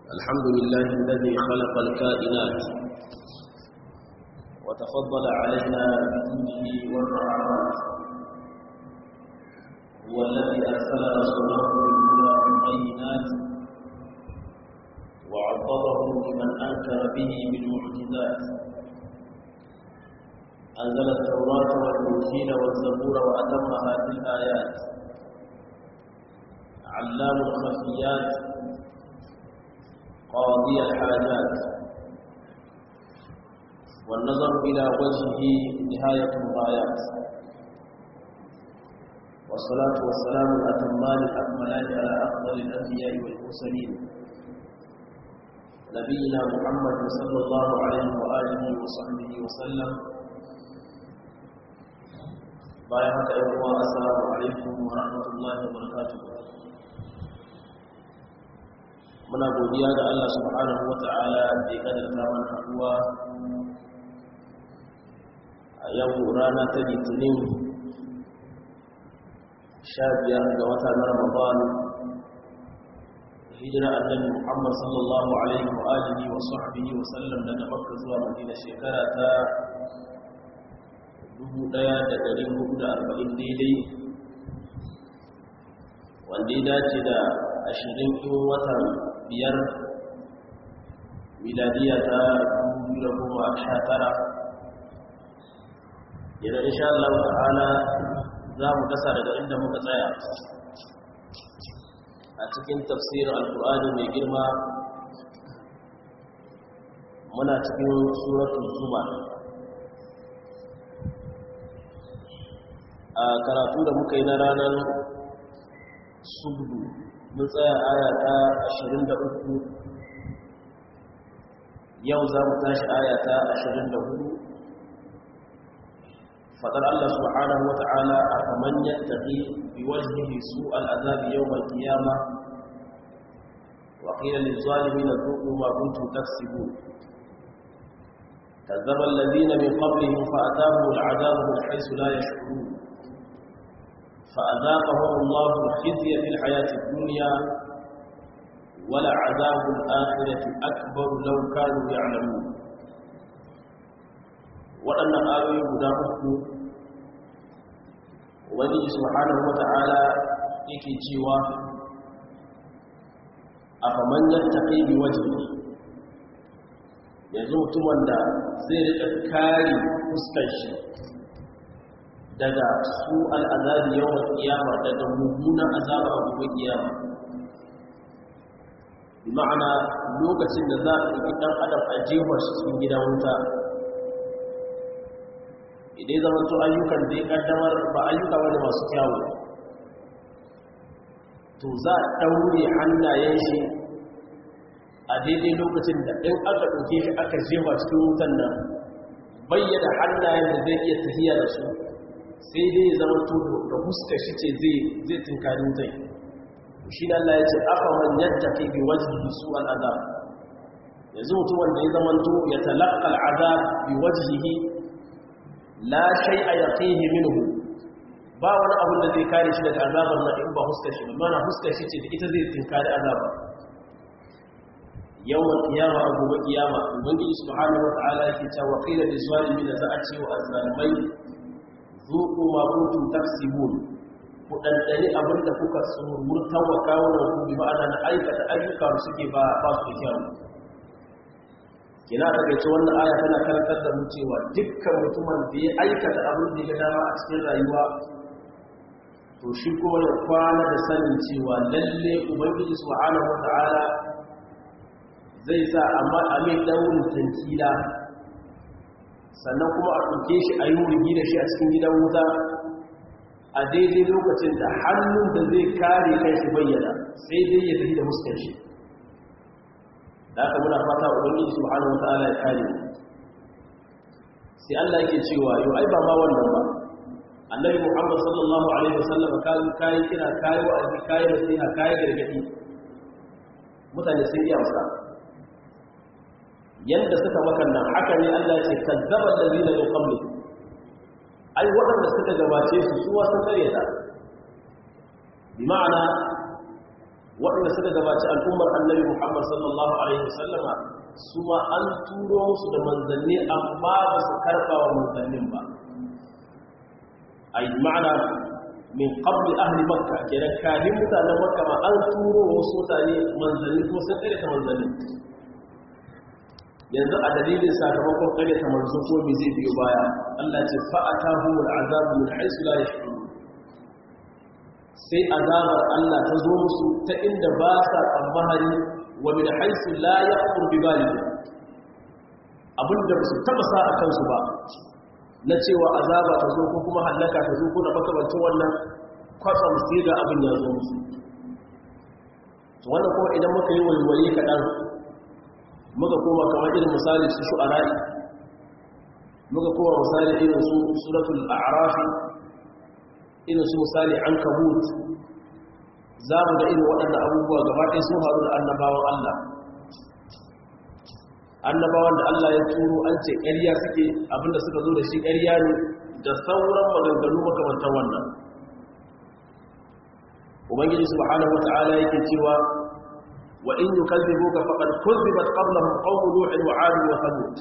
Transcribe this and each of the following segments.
الحمد لله الذي خلق الكائنات وتفضل علينا بجوده والرحمات هو الذي أرسل رسوله بالهدى والبينات وعضده لمن أنكر به بالمعجزات أنزل التوراة والإنجيل والزبور وأتمها بالآيات علام الخفيات قاضي الحاجات والنظر إلى وجهه نهاية الغايات والصلاة والسلام الأتمان الأكملان على أفضل الأنبياء والمرسلين نبينا محمد صلى الله عليه وآله وصحبه وسلم bayan haka ‘yan uwa assalamu alaikum wa rahmatullahi wa barakatuhu muna godiya ga Allah subhanahu wa ta'ala da ya kadarta mana haɗuwa a yau rana ta litinin sha biyar ga wata na ramadan hijira annabi muhammad sallallahu alaihi wa alihi wa sahbihi wa sallam daga makka zuwa madina shekara ta 1440 daidai wanda ya dace da ashirin ɗin watan biyar miladiya ta 2019 yana insha Allah ta'ala za mu kasa daga inda muka tsaya a cikin tafsirin alkur'ani mai girma muna cikin suratul zuma a karatu da muka yi na ranar subdu mun tsaya aya ta 23 yau za mu tashi aya ta 24 fadar Allah subhanahu wa ta'ala a kaman yattaqi bi wajhihi su'al azabi yawm al-qiyamah wa qila lil-zalimin dhuqu ma kuntum taksibun كذب الذين من قبلهم فأتاهم العذاب من حيث لا يشعرون فأذاقهم الله الخزي في الحياة الدنيا ولعذاب الآخرة أكبر لو كانوا يعلمون وأن آيوي بداؤه ولي سبحانه وتعالى yake cewa a faman yattaqi bi wajhi yanzu mutumin da zai rika kare fuskar shi daga su al'azabi yawan kiyama daga mummunan azabar abubuwan kiyama bi ma'ana lokacin da za a ɗauki ɗan adam a jefar shi cikin gidan wuta idai zama to ayyukan da ya ƙaddamar ba ayyuka wani masu kyawu to za a ɗaure hannayen shi a daidai lokacin da ɗin aka ɗauke shi aka jefa cikin wutan nan bayyana hannayen da zai iya tafiya da su sai dai ya zama tudu da huska shi ce zai tunkari zai shi da Allah ya ce aka man yadda ke bi wajihi su al'azab yanzu mutum wanda ya zama to ya talaka al'azab bi wajihi la shai a yaqihi minhu ba wani abin da zai kare shi daga azabar na in ba huskar shi mana huskar shi ce da ita zai tunkari azabar yawan kiyama a gobe kiyama ubangiji subhanahu wa ta'ala yake cewa qila lil zalimin za a ce wa azzalimai zuku ma kuntum taksibun ku dandani abinda kuka murtan wa kawunan ku bi ma'ana na aikata ayyuka da suke ba ba su kyau kina ta gace wannan aya tana karantar da mu cewa dukkan mutumin da ya aikata abin da ya dama a cikin rayuwa to shi kuma ya kwana da sanin cewa lalle ubangiji subhanahu wata'ala zai sa amma a mai daurin tankila sannan kuma a ɗauke shi a yi wurgi da shi a cikin gidan wuta a daidai lokacin da hannun da zai kare kai shi bayyana sai dai ya tafi da muskar shi da aka muna fata ubangiji subhanahu wataala ya kare mu sai Allah yake cewa yau ai ba ma wannan ba annabi Muhammad sallallahu alaihi wasallam kai kai kira kai wa'azi kai nasiha kai gargadi mutane sun yi amsa yadda suka makannan haka ne Allah ce kazzaban ladina min qabli ai waɗanda suka gabace su su wasu karyata bi ma'ana waɗanda suka gabaci al'ummar annabi muhammad sallallahu alaihi wasallama su ma an turo musu da manzanni amma ba su karɓa wa manzannin ba a yi ma'ana min ƙabli ahli makka kenan kafin mutanen makka ma an turo wasu mutane manzanni kuma sun ƙaryata manzanni yanzu a dalilin sakamakon ƙaryata manzo ko me zai biyo baya Allah ce fa'atahu al'azabu min haythu la yash'urun sai azabar Allah ta zo musu ta inda ba sa tsammani wa min haythu la yaqur bi balihim abinda ba su taba sa a kansu ba na cewa azaba ta zo ko kuma hallaka ta zo ko da makamancin wannan kwatsam sai ga abin ya zo musu to wannan kuma idan muka yi walwali kaɗan muka koma kamar irin misali su shu'ara'i muka koma misali irin su suratul a'rafi irin su misali an kabut za mu ga irin waɗannan abubuwa gaba ɗaya sun haru da annabawan Allah annabawan da Allah ya turo an ce ƙarya suke abinda suka zo da shi ƙarya ne da sauran maganganu makamantar wannan ubangiji subhanahu wata'ala yake cewa wa in yukazzibuka faqad kuzzibat qablahum qawmu nuh wa 'ad wa thamud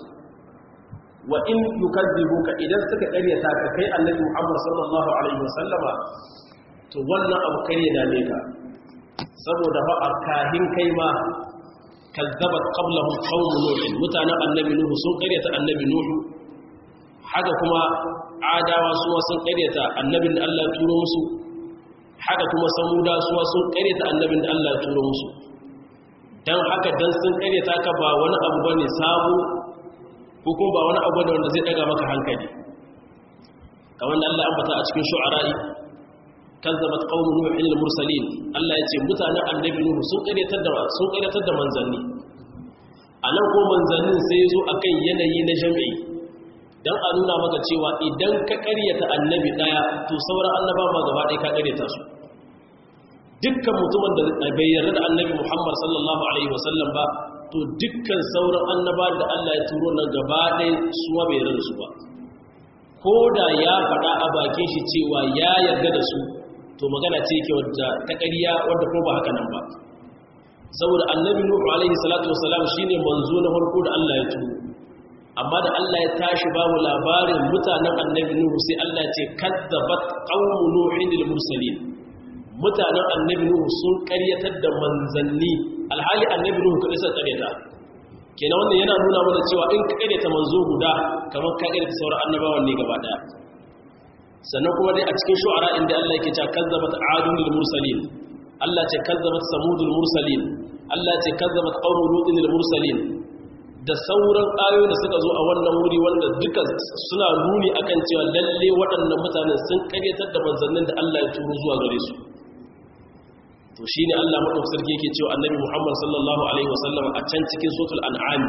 wa in yukazzibuka idan suka ƙaryata ka kai annabi Muhammad sallallahu alaihi wasallama to wannan abu kare dame ka saboda ba a kahin kai ma kazzabat qablahum qawm nuh mutanen annabi nuhu sun karyata annabi nuhu haka kuma adawa su sun karyata annabin da Allah ya turo musu haka kuma samuda su sun karyata annabin da Allah ya turo musu dan haka dan sun karyata ka ba wani abu bane sabo ko kuma ba wani abu bane wanda zai daga maka hankali kamar da Allah ya ambata a cikin shu'ara'i kazzabat qaumu nuhin al-mursalin Allah yace mutanen annabi nuhu sun karyatar da sun karyatar da manzanni anan ko manzannin sai yazo akan yanayi na jami'i dan a nuna maka cewa idan ka karyata annabi daya to sauran annaba ma gaba ɗaya ka karyata su dukkan mutumin da bai yarda da annabi Muhammad sallallahu alaihi wasallam ba to dukkan sauran annaba da Allah ya turo nan gaba ɗaya su ma bai yarda da su ba ko da ya faɗa a bakin shi cewa ya yarda da su to magana ce ke wadda ta ƙarya wadda ko ba haka nan ba saboda annabi nuhu alaihi salatu wasalam shine manzo na farko da Allah ya turo amma da Allah ya tashi babu labarin mutanen annabi nuhu sai Allah ya ce kadzabat qaumu nuhin lil mursalin mutanen annabi nuhu sun ƙaryatar da manzanni alhali annabi nuhu kadai sai ƙaryata kenan wannan yana nuna mana cewa in ka ƙaryata manzo guda kamar ka ƙaryata sauran annabawan ne gaba daya sannan kuma dai a cikin shu'ara inda Allah yake cewa kazzabat adun lil mursalin Allah ce kazzabat samudul mursalin Allah ce kazzabat qawmu lutin lil mursalin da sauran ayoyi da suka zo a wannan wuri wanda duka suna nuni akan cewa lalle waɗannan mutanen sun karyatar da manzannin da Allah ya turo zuwa gare su to shine Allah madaukakin sarki yake cewa annabi Muhammad sallallahu alaihi wasallam a can cikin suratul an'am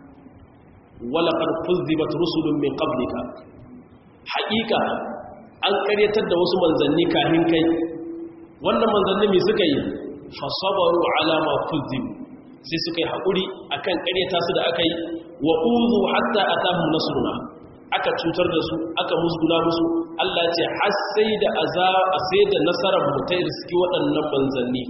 wala qad kuzzibat rusulun min qablika haqiqa an karyatar da wasu manzanni kafin kai wannan manzanni mai suka yi fasabaru alama kuzim sai suka yi haƙuri akan karyata su da aka yi wa uzu hatta atahum nasruna aka cutar da su aka musguna musu Allah ce har sai da azaba sai da nasarar mu ta riski waɗannan manzanni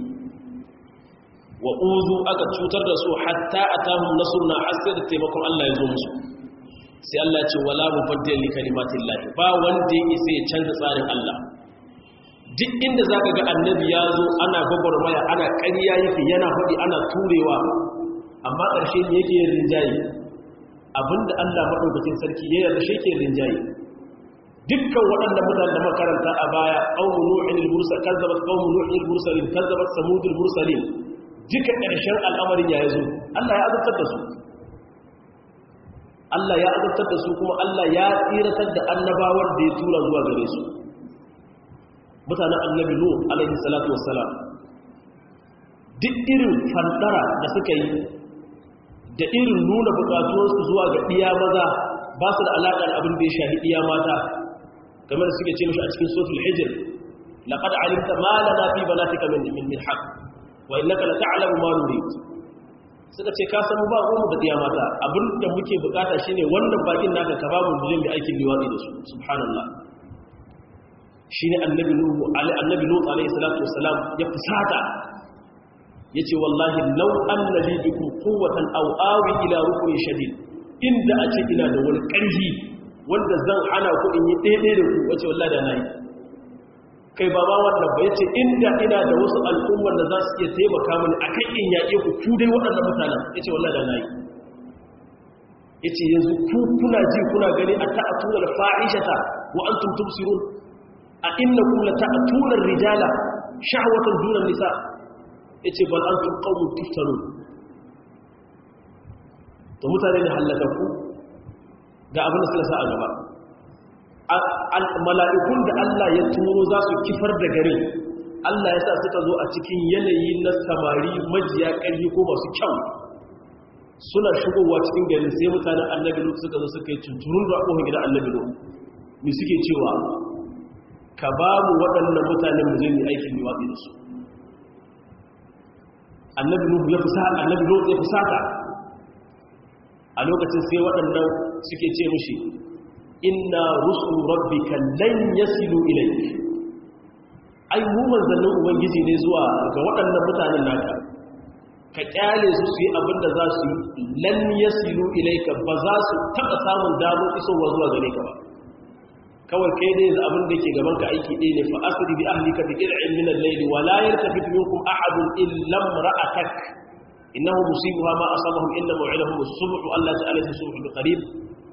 wa uzu aka cutar da su hatta atahum nasruna har sai da taimakon Allah ya zo musu sai Allah ce wala mubaddil li kalimatillahi ba wanda yake sai ya canza tsarin Allah duk inda zaka ga annabi ya zo ana gwagwarmaya ana ƙarya yake yana faɗi ana turewa amma ƙarshe ne yake yin rinjaye abinda Allah madaukakin sarki ya yarda shi yake rinjaye dukkan waɗanda mutanen da makaranta a baya qaumu nuhin al-mursal kazzabat qaumu nuhin al-mursalin kazzabat samud al-mursalin duka ƙarshen al'amarin ya zo Allah ya azabtar da su Allah ya azabtar da su kuma Allah ya tsiratar da annabawar da ya tura zuwa gare su mutanen annabi nu alaihi salatu wassalam duk irin fandara da suka yi da irin nuna bukatuwarsu zuwa ga iya maza ba su da alaƙar abin da ya shahi iya mata kamar da suke ce mashi a cikin sotul hijir laqad alimta ma lana fi banatika min min haqq wa innaka la ta'lamu ma nurid suka ce ka samu ba mu da diya mata abinda muke bukata shine wannan bakin naka ka babu bijin da aikin liwadi da su subhanallah shine annabi nuhu alai annabi lut alaihi salatu wassalam ya fusata yace wallahi law anna li bikum quwwatan aw awi ila rukni shadid inda a ce ina da wani ƙarfi wanda zan hana ku in yi daidai da ku wace wallahi da nayi kai ba ma wannan ba yace inda ina da wasu al'ummar da za su iya taimaka mini akan in yaƙe ku ku dai waɗannan mutanen yace wallahi da nayi yace yanzu ku kuna ji kuna gani a ta'atuna al-fa'ishata wa antum tubsirun a innakum la ta'atuna ar-rijala shahwatan duna nisa yace bal antum qawmun tuftarun to mutane ne halakaku ga abin da suka sa a gaba mala'ikun da Allah ya turo za su kifar da garin Allah ya sa suka zo a cikin yanayi na samari majiya ƙarfi ko masu kyau suna shigowa cikin garin sai mutanen annabi lut suka zo suka yi tunturun da abubuwan gidan annabi lut mai suke cewa ka ba mu waɗannan mutanen mu zai yi aikin liwaɗi da su annabi lut ya fusata annabi lut ya fusata a lokacin sai waɗannan suke ce mushi inna rusul rabbika lan yasilu ilayk ai mu manzannin ubangiji ne zuwa ga waɗannan mutanen naka ka kyale su su yi abin da za su yi lan yasilu ilayka ba za su taɓa samun damar isowa zuwa gare ka ba kawai kai dai da abin da ke gaban ka aiki ɗaya ne fa asri bi ahlika bi qir'in min al-layli wa la yaltafit minkum ahadun illa imra'atak innahu musibuha ma asabahum illa maw'idahum as-subh Allah ta'ala as-subh bi qarib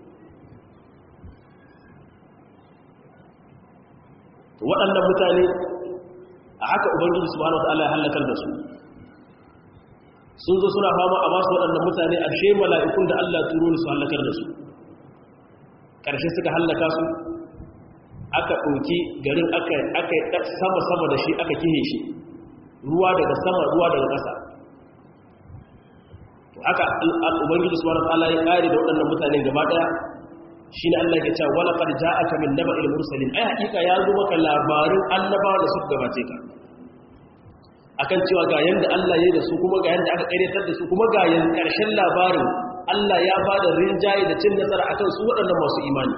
waɗannan mutane a haka ubangiji subhanahu wataala ya halakar da su sun zo suna fama a basu waɗannan mutane a she mala'ikun da Allah turo su halakar da su ƙarshe suka halaka su aka ɗauki garin aka yi sama-sama da shi aka kihe shi ruwa daga sama ruwa daga ƙasa haka ubangiji subhanahu wataala ya ƙare da waɗannan mutane gaba ɗaya shi ne Allah ke cewa wala qad ja'aka min naba'il mursalin ai hakika ya zo maka labarin annabawa da suka gabace ka akan cewa ga yanda Allah ya yi da su kuma ga yanda aka karyatar da su kuma ga yan karshen labarin Allah ya ba da rinjaye da cin nasara akan su waɗannan masu imani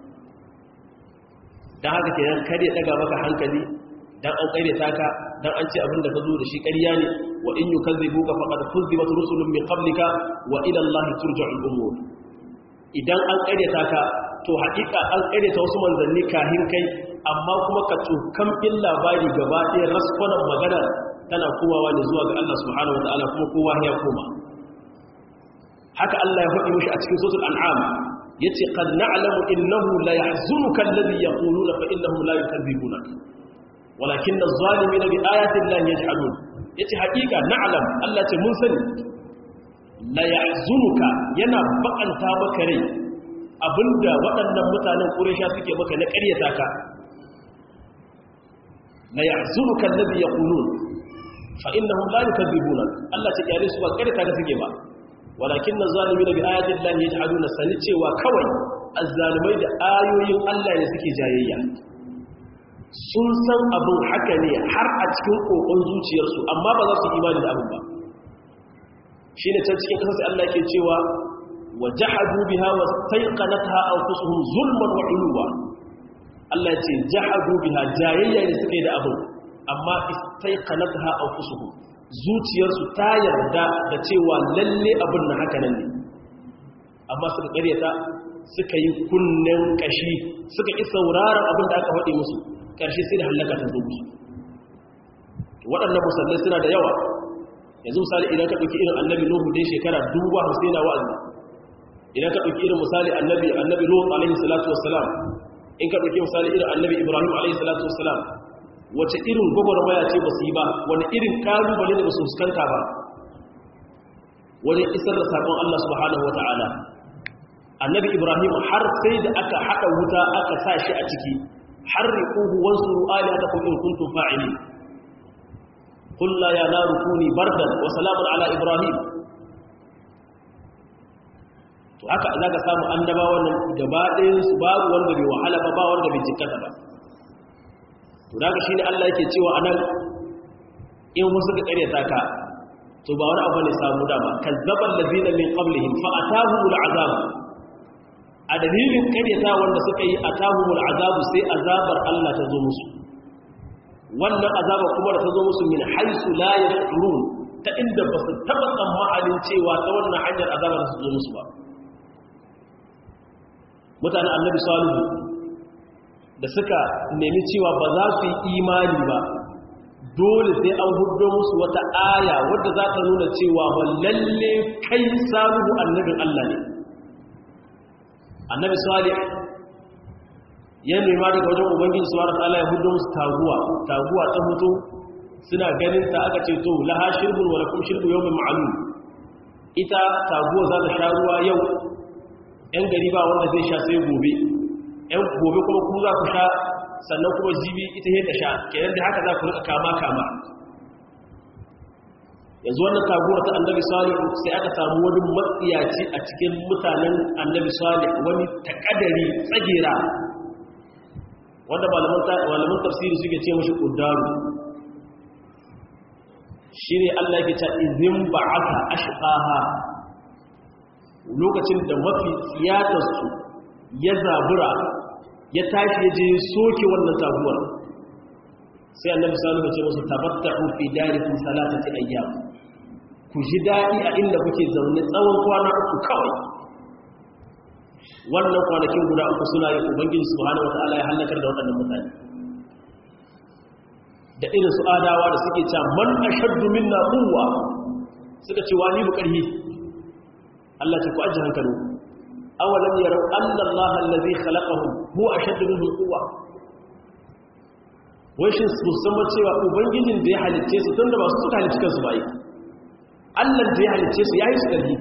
dan haka kenan kar ya daga maka hankali dan an karyata ka dan an ce abin da ka zo da shi ƙarya ne wa in yukazzibuka faqad kuzzibat rusulun min qablika wa ila Allah turja'ul umur idan an karyata ka to haƙiƙa an karyata wasu manzanni kahin kai amma kuma ka tsokan in labari gaba ɗaya raskwanan magana tana kowawa ne zuwa ga Allah subhanahu wa ta'ala kuma kowa ya koma haka Allah ya faɗi mishi a cikin suratul an'am yace qad na'lamu innahu la yahzunuka alladhi yaquluna fa innahum la yukadzibuna walakinna adh-dhalimina bi ayati llahi yajhadun yace haƙiƙa na'lam Allah ce mun sani la yahzunuka yana bakanta maka rai abinda waɗannan mutanen Quraysha suke maka na ƙaryata ka la yahzunuka alladhi yaqulun fa innahum la yukadzibuna Allah ta kiyare su ba ƙaryata ka suke ba walakinna zalimina bi ayati llahi yajhaduna sani cewa kawai azzalimai da ayoyin Allah ne suke jayayya sun san abin haka ne har a cikin kokon zuciyarsu amma ba za su imani da abin ba shi ne can cikin ƙasar Allah ke cewa wa jahadu biha wa staiqanatha anfusuhum zulman wa uluwa Allah ce jahadu biha jayayya ne suke da abin amma istaiqanatha anfusuhum zuciyarsu ta yarda da cewa lalle abin na haka nan ne amma suka karyata suka yi kunnen kashi suka ki sauraron abin da aka faɗi musu ƙarshe sai da halaka ta zo musu waɗannan musallai suna da yawa yanzu misali idan ka ɗauki irin annabi nuhu dai shekara duba hamsin na wa'azi idan ka ɗauki irin misali annabi annabi nuhu alaihi salatu wassalam in ka ɗauki misali irin annabi ibrahim alaihi salatu wassalam wace irin gwagwarmaya ce ba su yi ba wani irin ƙalubale da ba su fuskanta ba wani isar da saƙon allah subhanahu wa ta'ala annabi ibrahim har sai da aka haɗa wuta aka sa shi a ciki har riƙuhu wasu ru'ali ta kun kuntum fa'ili قل لا يا نار كوني بردا وسلاما على ابراهيم to haka za ka samu annabawan nan gaba ɗayan su babu wanda bai wahala ba ba wanda bai jikkata ba to daga shine Allah yake cewa anan in wasu ka karyata ka to ba wani abu ne samu dama kazzabal ladina min qablihim fa atahumul azab a dalilin karyata wanda suka yi atahumul azab sai azabar Allah ta zo musu wannan azaba kuma da ta zo musu min haisu la yashurun ta inda ba su taɓa tsammanin cewa ta wannan hanyar azabar su zo musu ba mutanen annabi salihu da suka nemi cewa ba za su yi imani ba dole sai an hudo musu wata aya wadda za ta nuna cewa lalle kai salihu annabin Allah ne annabi salih ya nema daga wajen ubangiji subhanahu wa ta'ala ya hudo musu taguwa taguwa ta hutu suna ganin ta aka ce to laha shirbun wa lakum shirbu yawmin ma'lum ita taguwa za ta sha ruwa yau yan gari ba wanda zai sha sai gobe yan gobe kuma ku za ku sha sannan kuma jibi ita yadda sha kenan da haka za ku rika kama kama yanzu wannan taguwar ta annabi salih sai aka samu wani matsiyaci a cikin mutanen annabi salih wani takadari tsagera wanda malaman tafsiri suke ce mashi ƙuddaru shi ne allah yake ta izin ba aka ashikaha lokacin da mafi tsiyatarsu ya zabura ya tashi ya je soke wannan taguwar sai annabi salihu ce musu tabatta'u fi darikum salatati ayyam ku ji dadi a inda kuke zaune tsawon kwana uku kawai wannan kwanakin guda uku suna yin ubangiji subhanahu wataala ya halakar da waɗannan mutane da irin su adawa da suke cewa man ashaddu minna quwwa suka ce wani bu karhi Allah ce ku ajiye hankali awalam yarau anna Allah allazi khalaqahum huwa ashaddu minhum quwwa wai shi su san cewa ubangijin da ya halicce su tunda ba su suka halicce kansu ba yi Allah da ya halicce su yayi su karhi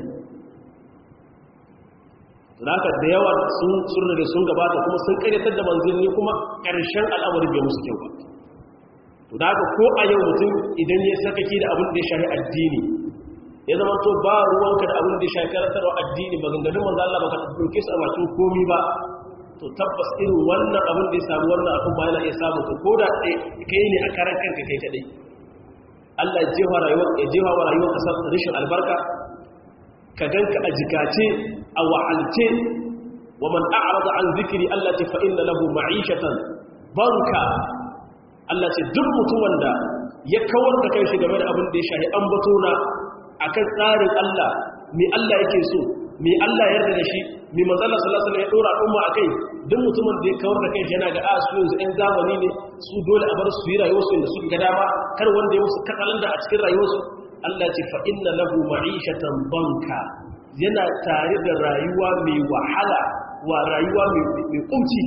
haka da yawa sun surna da sun gabata kuma sun karyatar da manzanni kuma ƙarshen al'amari bai musu kyau ba to da haka ko a yau mutum idan ya sakaki da abin da ya shafi addini ya zama to ba ruwanka da abin da ya shafi karantarwa addini maganganun manzo Allah baka dauke su a bakin komi ba to tabbas irin wannan abin da ya samu wannan abin ba yana iya samu to ko da kai ne a karan kanka kai kadai Allah ya jefa rayuwar ya jefa wa rayuwar ka rashin albarka ka ganka a jikace a wa'alce wa man a'rada an zikri Allah ta fa inna lahu ma'ishatan banka Allah ce duk mutumin da ya kawar da kai shi game da abin da ya shahi an bato na akan tsarin Allah me Allah yake so me Allah yarda da shi me manzala sallallahu alaihi wasallam ya dora umma akai duk mutumin da ya kawar da kai shi yana ga a su yanzu ɗan zamani ne su dole a bar su yi rayuwar su inda suka ga dama kar wanda ya musu katsalan da a cikin rayuwar su Allah ce fa inna lahu ma'ishatan banka yana tare da rayuwa mai wahala wa rayuwa mai kunci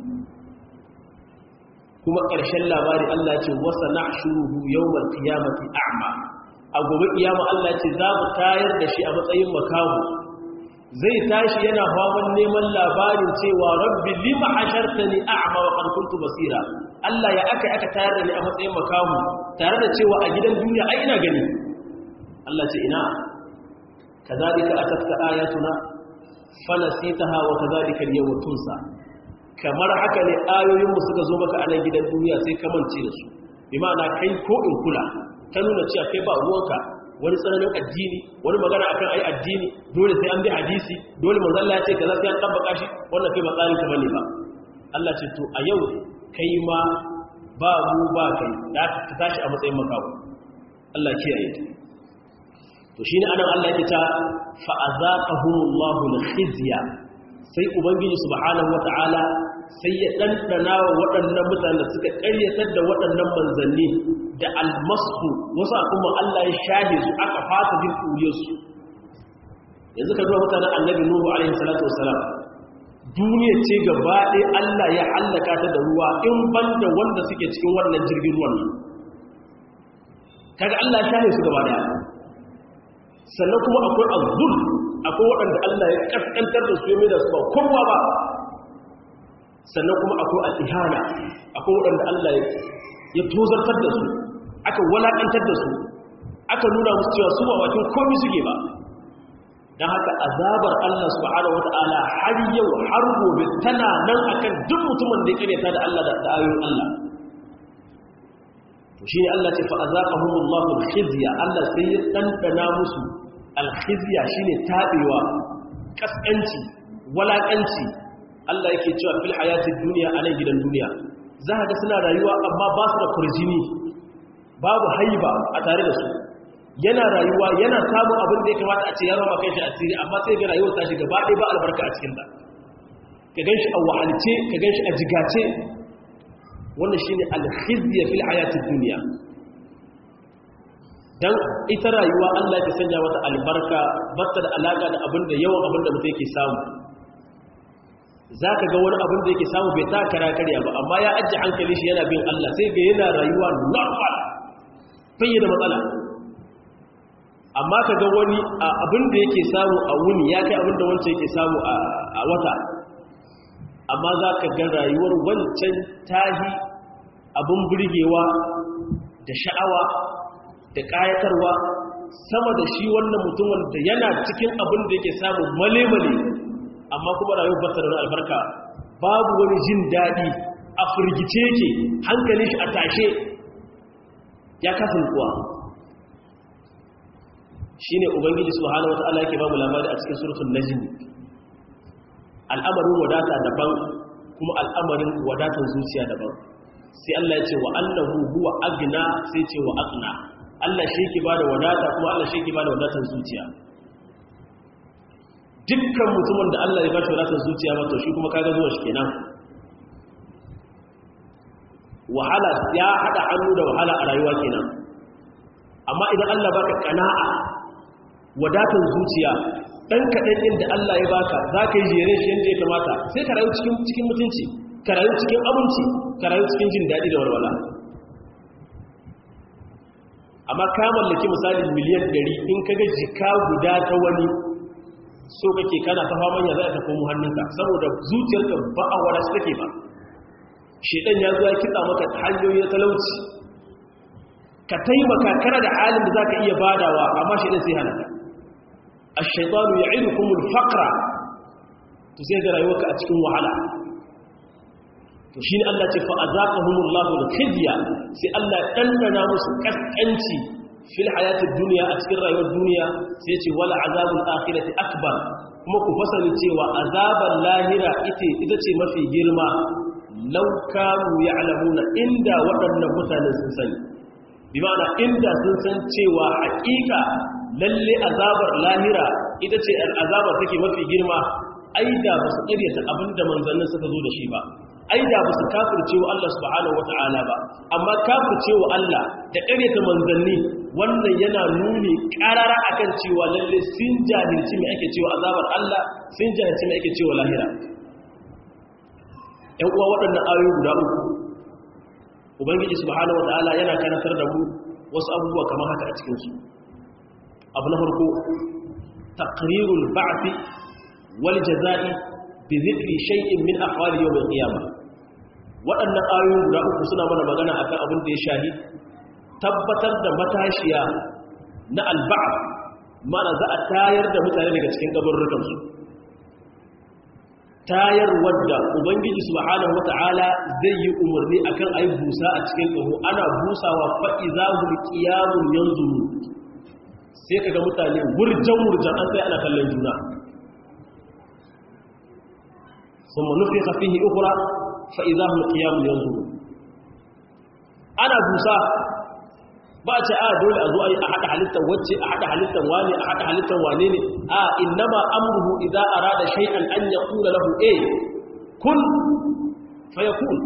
kuma ƙarshen labari Allah ce wasa na shuruhu yawon kiyamati a'ma a gobe kiyama Allah ce za mu tayar da shi a matsayin makamu zai tashi yana hawan neman labarin cewa rabbi lima hashartani a'ma wa qad kuntu basira Allah ya aka aka tayar da ni a matsayin makamu tare da cewa a gidan duniya ai ina gani Allah ce ina kazalika atatka ayatuna fanasitaha wa kazalika al-yawma tunsa kamar haka ne ayoyinmu suka zo maka a nan gidan duniya sai ka mance da su bi ma'ana kai ko in kula ta nuna cewa kai ba ruwanka wani tsananin addini wani magana akan ai addini dole sai an bi hadisi dole manzo Allah ya ce kaza sai an tabbaka shi wannan kai ba tsarin ka bane ba Allah ce to a yau kai ma ba mu ba kai da ka tashi a matsayin makawo Allah kiyaye to shine anan Allah yake ta fa azaqahumullahu al-khizya sai ubangiji subhanahu wata'ala sai ya ɗanɗana wa waɗannan mutane suka ƙaryatar da waɗannan manzanni da almasu wasu kuma Allah ya shahe su aka fata jin ɗuriyarsu yanzu ka zuwa mutanen annabi nuhu alaihi salatu wasalam duniya ce gaba ɗaya Allah ya hallaka ta da ruwa in ban da wanda suke cikin wannan jirgin ruwan nan kaga Allah ya shahe su gaba ɗaya sannan kuma akwai azzul akwai waɗanda Allah ya ƙasƙantar da su ya da su ba kowa ba sannan kuma akwai al'ihana akwai waɗanda Allah ya tozartar da su aka walaƙantar da su aka nuna musu cewa su ba bakin komi suke ba don haka azabar Allah subhanahu wa ta'ala har yau har gobe tana nan akan duk mutumin da ya karyata da Allah da ayoyin Allah to shi ne Allah ce fa azaqahumullahu al-khizya Allah sai ya dandana musu al-khizya shine tabewa kaskanci walakanci Allah yake cewa fil hayatid dunya a nan gidan duniya za ka ga suna rayuwa amma ba su da kurjini babu haiba a tare da su yana rayuwa yana samun abin da ya kamata a ce ya rama kai shi asiri amma sai ga rayuwar ta shi gaba ɗaya ba albarka a cikin ta ka gan shi a wahalce ka gan shi a jigace wannan shine alkhizya fil hayatid dunya dan ita rayuwa Allah ya sanya mata albarka batta da alaka da abin da yawan abin da mutum yake samu zaka ga wani abin da yake samu bai ta kara karya ba amma ya ajje hankali shi yana bin Allah sai ga yana rayuwa normal bai da matsala amma ka ga wani abin da yake samu a wuni ya kai abin da wancan yake samu a wata amma za ka ga rayuwar wancan tahi abin burgewa da sha'awa da ƙayatarwa sama da shi wannan mutumin da yana cikin abin da yake samu male-male amma kuma rayuwar bata da albarka babu wani jin daɗi a firgice yake hankali shi a tashe ya kasa kuwa shi ne ubangiji subhanahu wata'ala yake ba mu labari a cikin surutun najm al'amarin wadata daban kuma al'amarin wadatan zuciya daban sai Allah ya ce wa annahu huwa agna sai ce wa aqna Allah shi yake bada wadata kuma Allah shi yake bada wadatan zuciya dukkan mutumin da Allah ya bashi wadatan zuciya ba to shi kuma kaga zuwa shi kenan wahala ya hada hannu da wahala a rayuwa kenan amma idan Allah baka kana'a wadatan zuciya dan kadan din da Allah ya baka zaka yi jere shi yanda ya kamata sai ka rayu cikin cikin mutunci ka rayu cikin abinci ka rayu cikin jin dadi da walwala amma ka mallaki misali miliyan 100 in kaga jika guda ta wani so kake kana ta faman ya zai ta komo hannunka saboda zuciyarka ba a wala shi take ba shedan ya zo ya kitsa maka hanyoyi na talauci ka taimaka kana da halin da zaka iya badawa amma shedan sai halaka ash-shaytanu ya'idukum al-faqra to sai ga rayuwarka a cikin wahala to shine Allah ce fa azaqahumullahu al-khizya sai Allah dandana musu kaskanci fil hayatid dunya a cikin rayuwar duniya sai ce wala azabul akhirati akbar kuma ku fasali cewa azabar lahira ita ita ce mafi girma law kanu ya'lamuna inda waɗannan mutanen sun sani bi ma'ana inda sun san cewa haƙiƙa lalle azabar lahira ita ce azabar take mafi girma aida ba su ƙaryata abinda manzannin suka zo da shi ba aida ba su kafirce wa Allah subhanahu wata'ala ba amma kafirce wa Allah da ƙaryata manzanni wannan yana nuni ƙarara akan cewa lalle sun jahilci mai ake cewa azabar Allah sun jahilci mai ake cewa lahira ‘yan uwa waɗannan ayoyi guda uku ubangiji subhanahu wata'ala yana kanatar da mu wasu abubuwa kamar haka a cikinsu abu na farko taqrirul ba'thi wal jaza'i bi dhikri shay'in min ahwali yawm al-qiyamah waɗannan ayoyi guda uku suna mana magana akan abin da ya shahi tabbatar da matashiya na al-ba'th mana za a tayar da mutane daga cikin kaburrukan su tayar wadda ubangiji subhanahu wata'ala zai yi umarni akan ayi busa a cikin kaho ana busawa fa izahul qiyamun yanzuru sai kaga mutane wurjan wurjan an sai ana kallon juna ثم نفخ فيه أخرى فإذا هم قيام ينظرون أنا بوسا ba ce a dole a zo a yi a haɗa halittar wacce a haɗa halittar wane a haɗa halittar wane ne a innama amruhu idza arada shay'an an yaqula lahu a kun fayakun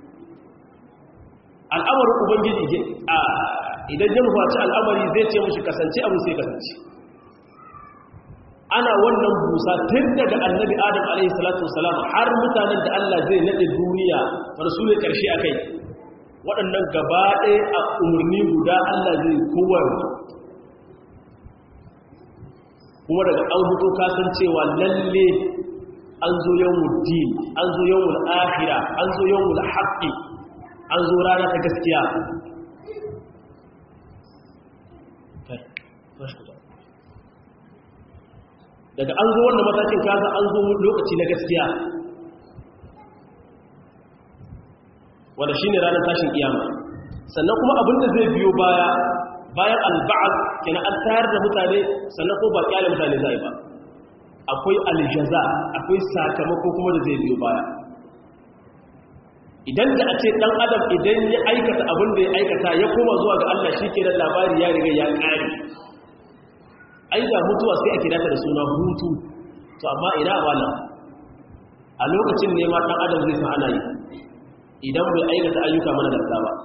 al'amarin ubangiji a idan ya nufaci al'amari zai ce mushi kasance abu sai kasance ana wannan busa tun daga annabi adam alaihi salatu wasalam har mutanen da Allah zai nade duniya wanda su ne karshe akai waɗannan gaba ɗaya a umarni guda Allah zai kowar kuma daga an hutu kasancewa lalle an zo yawon din an zo yawon akhira an zo yawon haƙƙi an zo rana ta gaskiya daga an zo wannan matakin kaza an zo lokaci na gaskiya wanda shi ne ranar tashin kiyama sannan kuma abinda zai biyo baya bayan alba'ad kenan an tayar da mutane sannan ko ba kyale mutane zai ba akwai aljaza akwai sakamako kuma da zai biyo baya idan da a ce dan adam idan ya aikata abin da ya aikata ya koma zuwa ga Allah shi ke labari ya riga ya ƙare ai da mutuwa sai a kira ta da suna hutu to amma ina wala a lokacin ne ma dan adam zai san ana yi idan bai aikata ayyuka mana da ba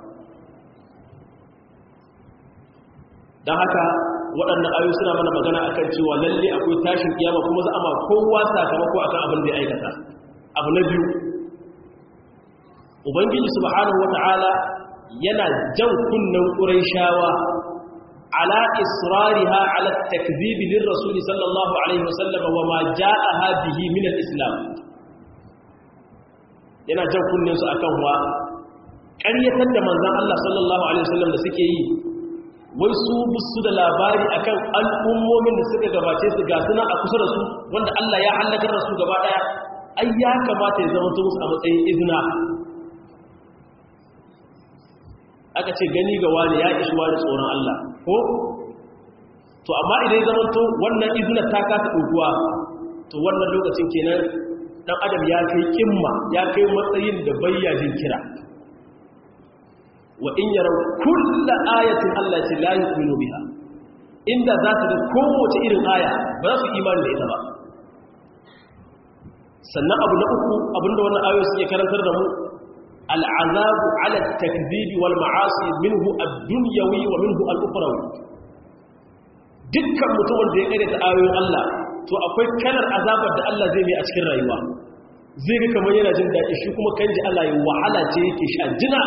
don haka waɗannan ayoyi suna mana magana akan cewa lalle akwai tashin kiyama kuma za a ma kowa sakamako akan abin da ya aikata abu na biyu ubangiji subhanahu wata'ala yana jan kunnen qurayshawa ala israriha ala takdhib lirrasul sallallahu alaihi wasallam wa ma ja'aha bihi min al-islam yana jan kunnen su akan wa ƙaryatar da manzon Allah sallallahu alaihi wasallam da suke yi wai su busu da labari akan al'ummomin da suka gabace su ga suna a kusa da su wanda Allah ya halakar da su gaba daya ai ya kamata ya zama musu a matsayin izina aka ce gani ga wani ya ishi wani tsoron Allah ko to amma idan ya zama to wannan izina ta kasa ɗaukuwa to wannan lokacin kenan dan adam ya kai kimma ya kai matsayin da bayyajin kira wa in yarau kulla ayatin Allah ce la yu'minu biha inda za su ga kowace irin aya ba za su imani da ita ba sannan abu na uku abinda wannan ayoyi suke karantar da mu al'azabu ala takdhibi wal ma'asi minhu ad-dunyawi wa minhu al-ukhrawi dukkan mutumin da ya kare ta ayoyin Allah to akwai kalar azabar da Allah zai mai a cikin rayuwa zai ga kamar yana jin daɗi shi kuma kan ji Allah ya wahala ce yake sha jina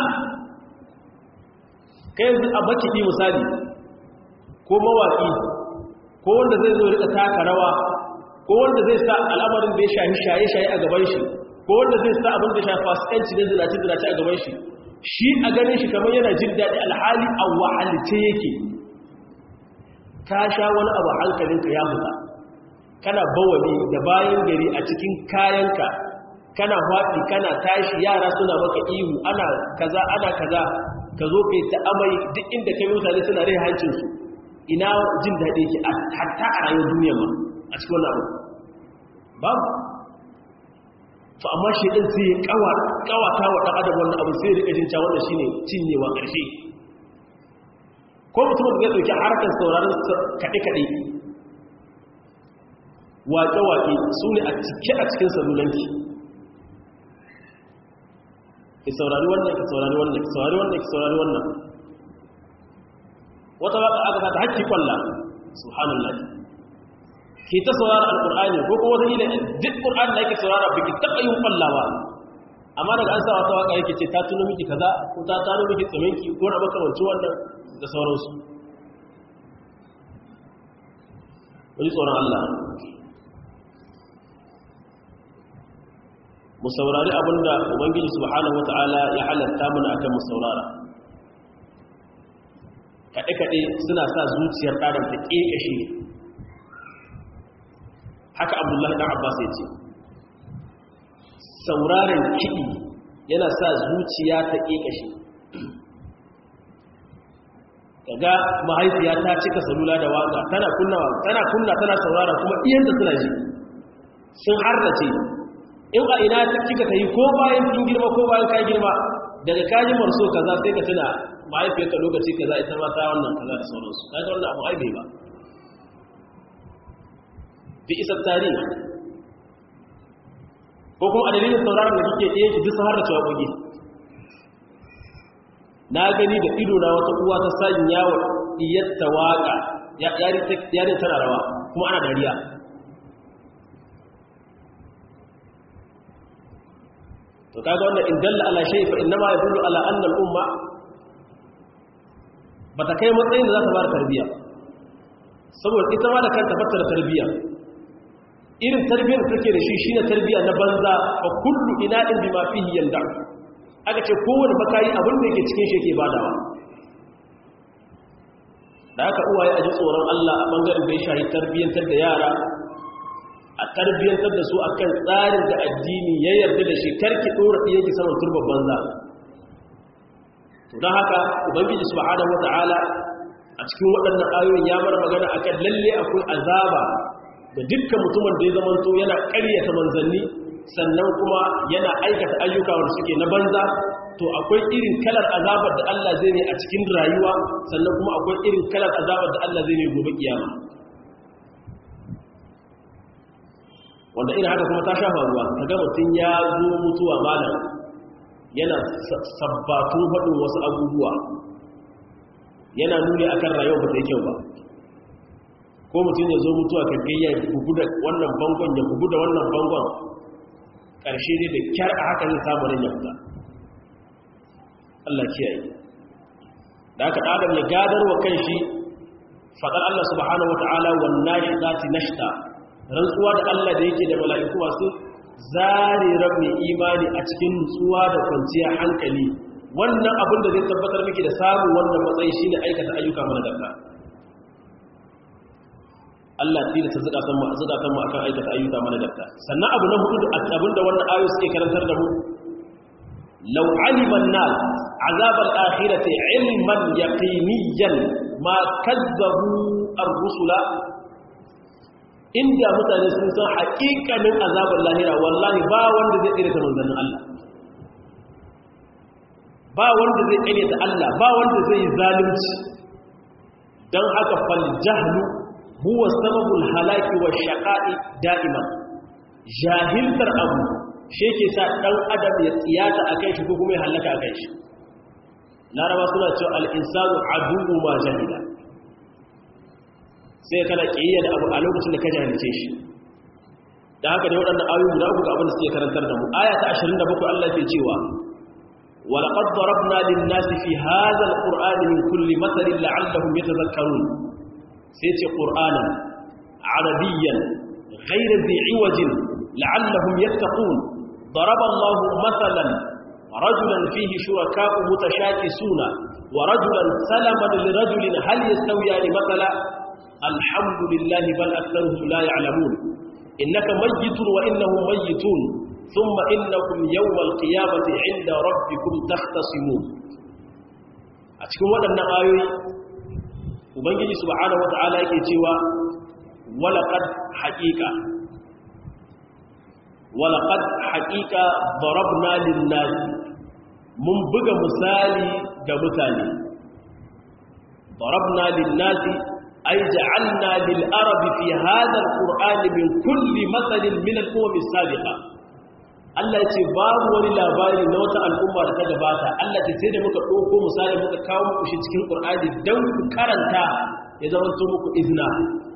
kai yanzu a makiɗi misali ko mawaƙi ko wanda zai zo rika taka rawa ko wanda zai sa al'amarin da ya shahi shaye-shaye a gaban shi ko wanda zai sa abin da shafi fasikanci da zinace-zinace a gaban shi shi a ganin shi kamar yana jin daɗi alhali a wahalice yake ka sha wani abu hankalinka ya fita kana bawali da bayan gari a cikin kayanka kana faɗi kana tashi yara suna maka ihu ana kaza ana kaza ka zo kai ta amai duk inda kai mutane suna rai hancinsu ina jin daɗi ke hatta a rayuwar duniya ma a cikin wannan abu babu to amma shi ɗin sai kawata wa ɗan adam wannan abu sai rika jin wannan shine cinyewa ƙarshe ko mutum da ya ɗauki harkar sauraron kaɗe-kaɗe waƙe-waƙe su ne a cike a cikin salulanki ki saurari wannan ki saurari wannan ki saurari wannan ki saurari wannan wata waka aka ta hakki kwalla subhanallah ki ta saurara alqur'ani ko kuma wata ila duk qur'ani da yake saurara biki taba yin kwallawa amma daga an sa wata waka yake ce ta tuno miki kaza ko ta tano miki tsaminki ko na makamanci wannan da sauransu wani tsoron Allah mu saurari abinda ubangiji subhanahu wata'ala ya halatta mana akan mu saurara kaɗe-kaɗe suna sa zuciyar ɗadan ta ƙeƙashe haka abdullahi ɗan abbas ya ce sauraren kiɗi yana sa zuciya ta ƙeƙashe kaga mahaifiya ta cika salula da waka tana kunna tana kunna tana saurara kuma iyanta suna ji sun harrace in a ina ta kika ta yi ko bayan kin girma ko bayan ka girma daga kaji marso kaza sai ka tuna mahaifiyarka lokaci kaza ita ma ta wannan kaza da sauransu kaga wannan abu ai bai ba bi isa tarihi ko kuma a dalilin sauraron da kike ɗaya ki duk har da cewa goge na gani da ido na wata uwa ta sanya wa diyatta waka yari tana rawa kuma ana dariya to kaga wannan in dalla ala shay fa inma yadullu ala anna al umma bata kai matsayin da za ta fara tarbiya saboda ita ma da kanta bata da tarbiya irin tarbiyar da take da shi shine tarbiya na banza fa kullu ina'in bima fihi yanda aka ce kowane makayi abin da yake cikin shi yake badawa da aka uwaye a ji tsoron Allah a bangaren da ya shahi tarbiyyantar da yara a tarbiyyantar da su akan tsarin da addini ya yarda da shi karki dora ɗiya ki saman turban banza to don haka ubangiji subhanahu wata'ala a cikin waɗannan ayoyin ya bar magana akan lalle akwai azaba da dukkan mutumin da ya zamanto yana ƙaryata manzanni sannan kuma yana aikata ayyuka wanda suke na banza to akwai irin kalar azabar da Allah zai ne a cikin rayuwa sannan kuma akwai irin kalar azabar da Allah zai ne gobe kiyama wanda irin haka kuma ta shafa ruwa kaga mutum ya zo mutuwa malam yana sabbatun faɗin wasu abubuwa yana nuni akan rayuwa ba ta yi kyau ba ko mutum ya zo mutuwa ka gayya bugu da wannan bangon ya bugu da wannan bangon ƙarshe ne da kyar a haka zai samu ran ya fita Allah kiyaye da aka adam ya gadar wa kan shi faɗar Allah subhanahu wata'ala wannan shi zati nashta rantsuwa da Allah da yake da mala'iku masu zare rabin imani a cikin nutsuwa da kwanciyar hankali wannan abin da zai tabbatar miki da samun wannan matsayi shine aikata ayyuka mana garka Allah tilo ta zuka san mu zuka san mu akan aikata ayyuka mana garka sannan abu na hudu abin da wannan ayoyi suke karantar da mu law alima an-nas azab al-akhirati ilman yaqiniyan ma kazzabu ar-rusula inda mutane sun san haƙiƙanin azabar lahira wallahi ba wanda zai tsere ta manzannin Allah ba wanda zai tsere ta Allah ba wanda zai yi zalunci don haka fal jahlu huwa sababul halaki wa shaqa'i da'iman jahiltar abu shi ke sa dan adam ya tsiyata akan shi ko kuma ya halaka akan shi laraba suna cewa al-insanu aduwwu ma jahila sai kana kiyayya da abu a lokacin da ka jahilce shi da haka dai waɗannan ayoyi guda uku ga abin da suke karantar da mu aya ta 27 Allah ke cewa ولقد ضربنا للناس في هذا القرآن من كل مثل لعلهم يتذكرون سيتي قرآنا عربيا غير ذي عوج لعلهم يتقون ضرب الله مثلا رجلا فيه شركاء متشاكسون ورجلا سلما لرجل هل يستويان مثلا الحمد لله بل أكثرهم لا يعلمون إنك ميت وإنهم ميتون ثم إنكم يوم القيامة عند ربكم تختصمون أتكون ودنا آيوي وبنجي سبحانه وتعالى يكتوى ولقد حقيقة ولقد حقيقة ضربنا للناس من بقى مسالي جمتاني ضربنا للناس أي جعلنا للأرب في هذا القرآن من كل مثل من الأمم السابقة Allah ce babu wani labari na wata al'umma da ta gabata Allah ce sai da muka ɗauko misali muka kawo muku shi cikin ƙur'ani don ku karanta ya zama to muku izina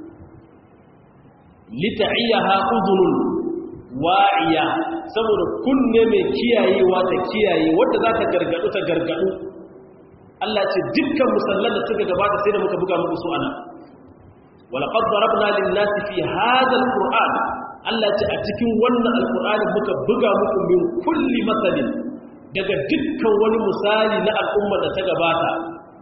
lita'iyyaha udhunun wa'iya saboda kunne mai kiyayewa ta kiyaye wanda za ta gargadu ta gargadu Allah ce dukkan musallan da suka gabata sai da muka buga muku su ana ولقد ضربنا للناس في هذا القرآن Allah ce a cikin wannan alkur'ani muka buga muku min kulli matsalin daga dukkan wani misali na al'umma da ta gabata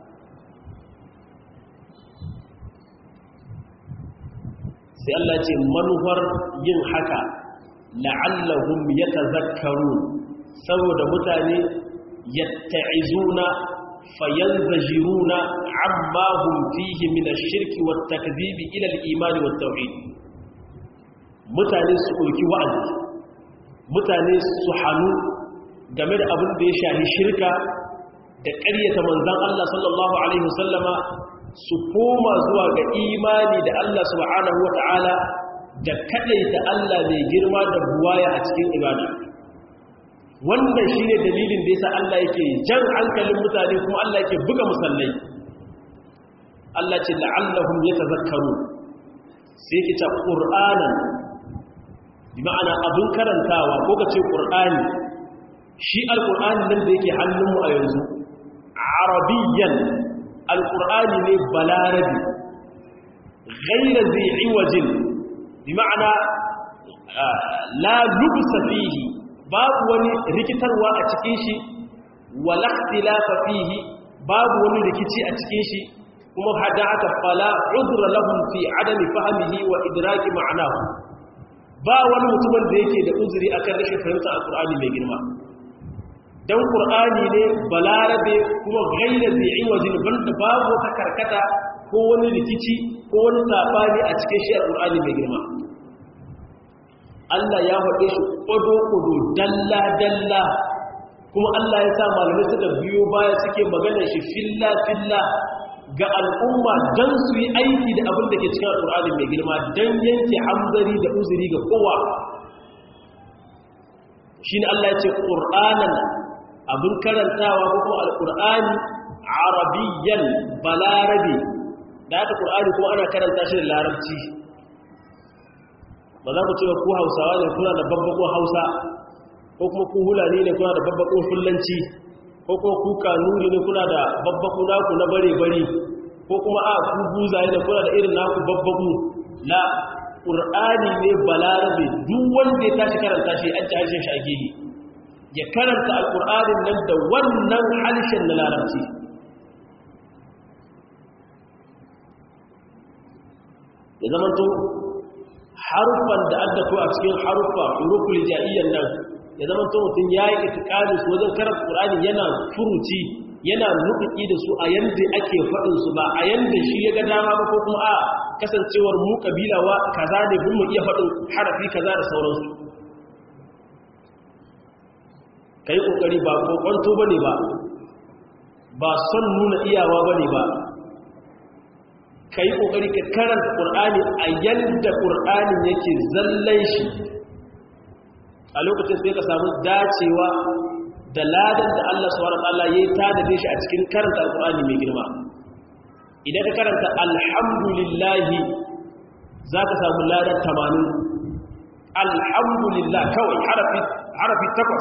sai Allah ce manufar yin haka la'allahum yatazakkarun saboda mutane yatta'izuna fayanzajiruna amma hum fihi min ash-shirki wat-takdhibi ila al-iman wat-tauhid mutane su ɗauki wa'azi mutane su hannu game da abin da ya shahi shirka da ƙaryata manzan Allah sallallahu Alaihi wasallama su koma zuwa ga imani da Allah subhanahu wa ta'ala da kaɗaita Allah mai girma da buwaya a cikin ibada wannan shi ne dalilin da yasa Allah yake jan hankalin mutane kuma Allah yake buga musallai Allah ce la'allahum yatazakkaru sai ki ta qur'anan bi ma'ana abin karantawa ko ka ce ƙur'ani shi alƙur'ani nan da yake hannunmu a yanzu arabiyyan alƙur'ani ne balarabi gaira zai wajen bi ma'ana la lubsa fihi babu wani rikitarwa a cikin shi wala ikhtilafa fihi babu wani rikici a cikin shi kuma hada aka fala udra lahum fi adami fahmihi wa idraki ma'anahu ba wani mutumin da yake da uzuri akan rashin fahimtar alkur'ani mai girma dan qur'ani ne balarabe kuma gaira zai wajen banda babu wata karkata ko wani rikici ko wani sabani a cikin shi alkur'ani mai girma Allah ya faɗe shi ƙwado-ƙwado dalla-dalla kuma Allah ya sa malamai suka biyo baya suke magana shi filla-filla ga al'umma don su yi aiki da abin da ke cikin al'ur'ani mai girma don yanke hamzari da uzuri ga kowa shi ne Allah ya ce ƙur'anan abin karantawa ko kuma al'ur'ani arabiyyan balarabe da haka ƙur'ani kuma ana karanta shi da larabci ba za mu cewa ku hausawa ne kuna da babbakon hausa ko kuma ku hulani ne kuna da babbakon fulanci ko kuma ku kanuri ne kuna da babbaku naku na bare-bare ko kuma a ku buzaye ne kuna da irin naku babbaku na ƙur'ani ne balarabe duk wanda ya tashi karanta shi an ci harshen shage ne ya karanta alƙur'anin nan da wannan harshen na larabci ya zama to harufan da aka to a cikin harufa huruful ja'iyyan nan ya zama to mutum yayi itikadi su wajen karanta Qur'ani yana furuci yana nufi da su a yanda ake faɗin su ba a yanda shi ya ga dama ba ko kuma a kasancewar mu kabilawa kaza ne bin mu iya faɗin harafi kaza da sauransu kai kokari ba kokonto bane ba ba son nuna iyawa bane ba ka yi ƙoƙari ka karanta ƙur'ani a yadda ƙur'anin yake zallan shi a lokacin sai ka samu dacewa da ladan da Allah su wara Allah ya yi tadade shi a cikin karanta ƙur'ani mai girma idan ka karanta alhamdulillahi za ka samu ladan tamanin alhamdulillah kawai harafi takwas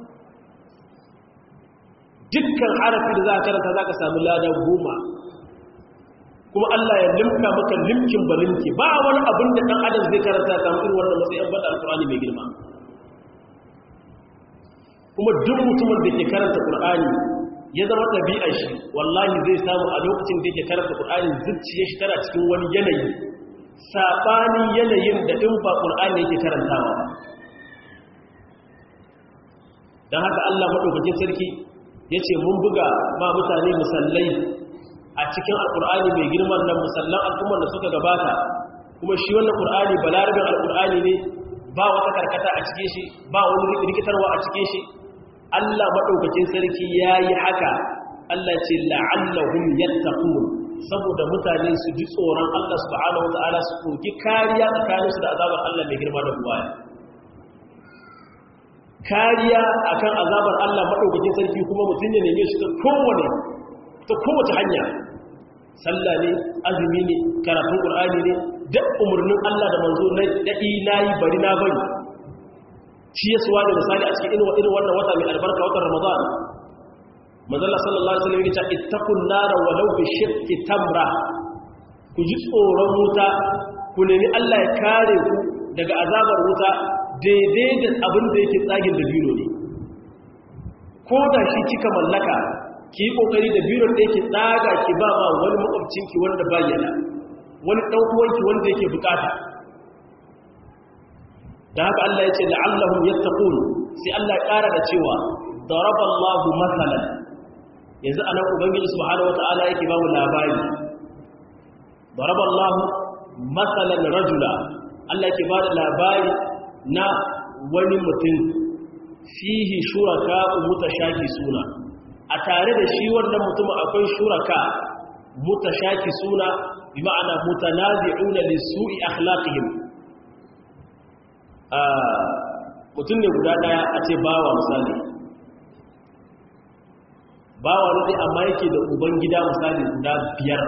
dukkan harafi da za ka karanta za ka samu ladan goma kuma Allah ya limka maka limkin balinki ba wani abin da ɗan adam zai karanta samu irin wannan matsayin bada alƙur'ani mai girma kuma duk mutumin da ke karanta ƙur'ani ya zama ɗabi'ar shi wallahi zai samu a lokacin da yake karanta ƙur'ani zuciya shi tana cikin wani yanayi saɓanin yanayin da ɗin ba ƙur'ani yake karantawa don haka Allah maɗaukakin sarki ya ce mun buga ma mutane musallai a cikin alkur'ani mai girman nan musallan al'ummar da suka gabata kuma shi wannan qur'ani balarabin alkur'ani ne ba wata karkata a cikin shi ba wani rikitarwa a cikin shi Allah madaukakin sarki yayi haka Allah ce la'allahum yattaqun saboda mutane su ji tsoron Allah subhanahu wataala su koki kariya tsakaninsu da azabar Allah mai girma da buwaya kariya akan azabar Allah madaukakin sarki kuma mutun ya neme shi ta kowane ta kowace hanya sallah ne azumi ne karatun qur'ani ne duk umurnin Allah da manzo na dadi nayi bari na bari shi yasuwa da misali a cikin irin irin wannan wata mai albarka watan ramadan manzo Allah sallallahu alaihi wasallam ya ce ittaqun nara walau bi shiqqi tamra ku ji tsoron wuta ku nemi Allah ya kare ku daga azabar wuta daidai da abin da yake tsagin da biro ne ko da shi kika mallaka ki yi kokari da biron da yake tsaga ki ba ma wani makwabcinki wanda bayyana wani ɗan'uwanki wanda yake bukata da haka Allah ya ce la'allahum yattaqun sai Allah ya ƙara da cewa daraballahu masalan yanzu anan ubangiji subhanahu wata'ala yake ba mu labari daraballahu masalan rajula Allah yake ba da labari na wani mutum fihi shuraka mutashaki suna a tare da shi wannan mutum akwai shuraka mutashaki suna bi ma'ana mutanazi'una li su'i akhlaqihim mutum ne guda daya a ce bawa misali bawa ne amma yake da uban gida misali guda biyar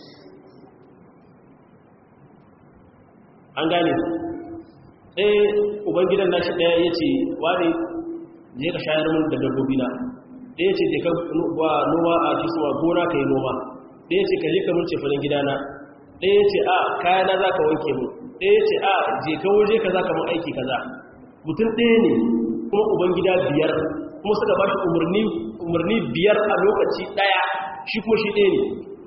an gane ɗaya uban gidan nashi ɗaya ya ce wani je ka shayar min da dabbobi na ɗaya ce je ka noma a kisuwa gona ka yi noma ɗaya ce ka je ka mun cefanen gidana ɗaya ce a kayana za ka wanke mu ɗaya ce a je ka waje ka za ka mun aiki kaza mutum ɗaya ne kuma uban gida biyar kuma suka ba shi umarni biyar a lokaci ɗaya shi kuma shi ɗaya ne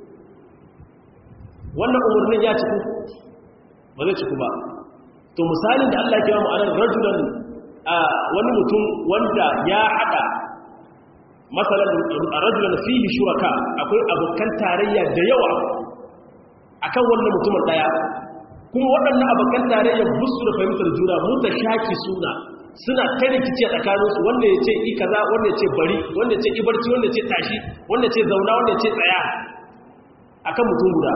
wannan umarnin ya ciku ba zai ciku ba to misalin da Allah ya kira mu anan rajulan wani mutum wanda ya hada masalan rajulan fihi shuraka akwai abokan tarayya da yawa akan wannan mutumin daya kuma waɗannan abokan tarayya busu da fahimtar juna muta shaki suna suna ta rikici a tsakaninsu wanda ya ce i kaza wanda ya ce bari wanda ya ce i barci wanda ya ce tashi wanda ya ce zauna wanda ya ce tsaya akan mutum guda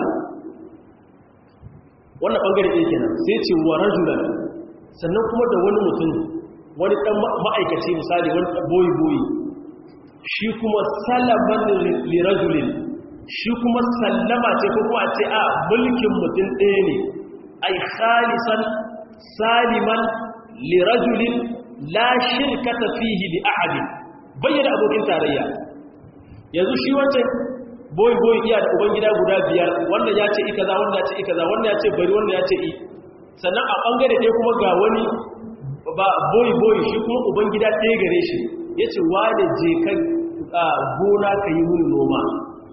wannan bangare ɗaya kenan sai ce wa rajulan sannan kuma da wani mutum wani ɗan ma'aikaci misali wani boyi boyi shi kuma salaman lirajulin shi kuma sallama ce ko kuma ce a mulkin mutum ɗaya ne ai khalisan saliman lirajulin la shirkata fihi li ahadin bayyana abokin tarayya yanzu shi wancan boy boy iya da ubangida guda biyar wannan ya ce ikaza wannan ya ce ikaza wannan ya ce bari wannan ya ce i sannan a bangare ɗaya kuma ga wani ba boy boy shi kuma ubangida ɗaya gare shi ya ce wane je ka gona ka yi muni noma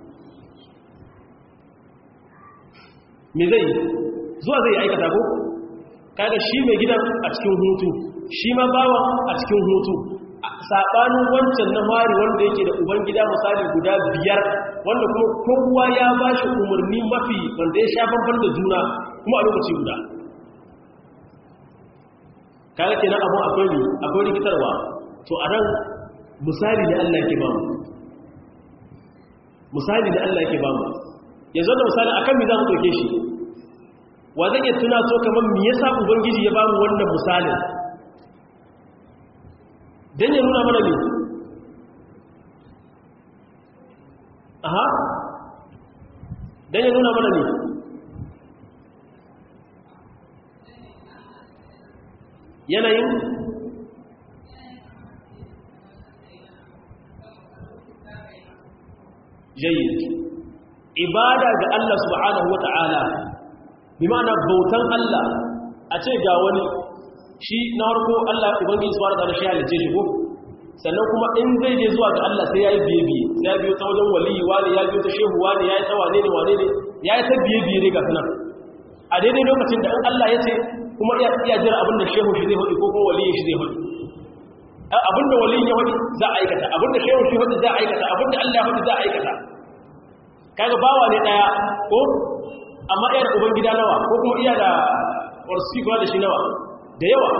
me zai zuwa zai aikata ko kaga shi mai gidan a cikin hutu shi ma bawan a cikin hutu saɓanin wancan na mari wanda yake da ubangida misali guda biyar wanda kuma kowa ya ba shi umarni mafi wanda ya sha banban da juna kuma a lokaci guda kaga kenan abun akwai ne akwai rikitarwa to a nan misali da Allah ke bamu misali da Allah ke bamu yanzu da misali akan me za mu ɗauke shi wa zan iya tuna so kamar me yasa ubangiji ya bamu wannan misalin dan ya nuna mana ne aha dan ya nuna mana ne yanayin jayyid ibada ga Allah subhanahu wata'ala bi ma'ana bautan Allah a ce ga wani shi na harko Allah ubangiji subhanahu wata'ala shi halice shi ko sannan kuma in zai je zuwa ga Allah sai yayi biye biye sai ya biyo ta wajen waliyi wani ya biyo ta shehu wani yayi ta wane ne wane ne yayi ta biye biye ne ga sunan a daidai lokacin da in Allah ya ce kuma iya iya jira abinda shehu shi zai hudu ko kuma waliyi shi zai hudu abinda waliyin ya hudu za a aikata abinda shehu shi hudu za a aikata abinda Allah ya hudu za a aikata kaga bawa ne daya ko amma iya da uban gida nawa ko kuma iya da warsi da shi nawa da yawa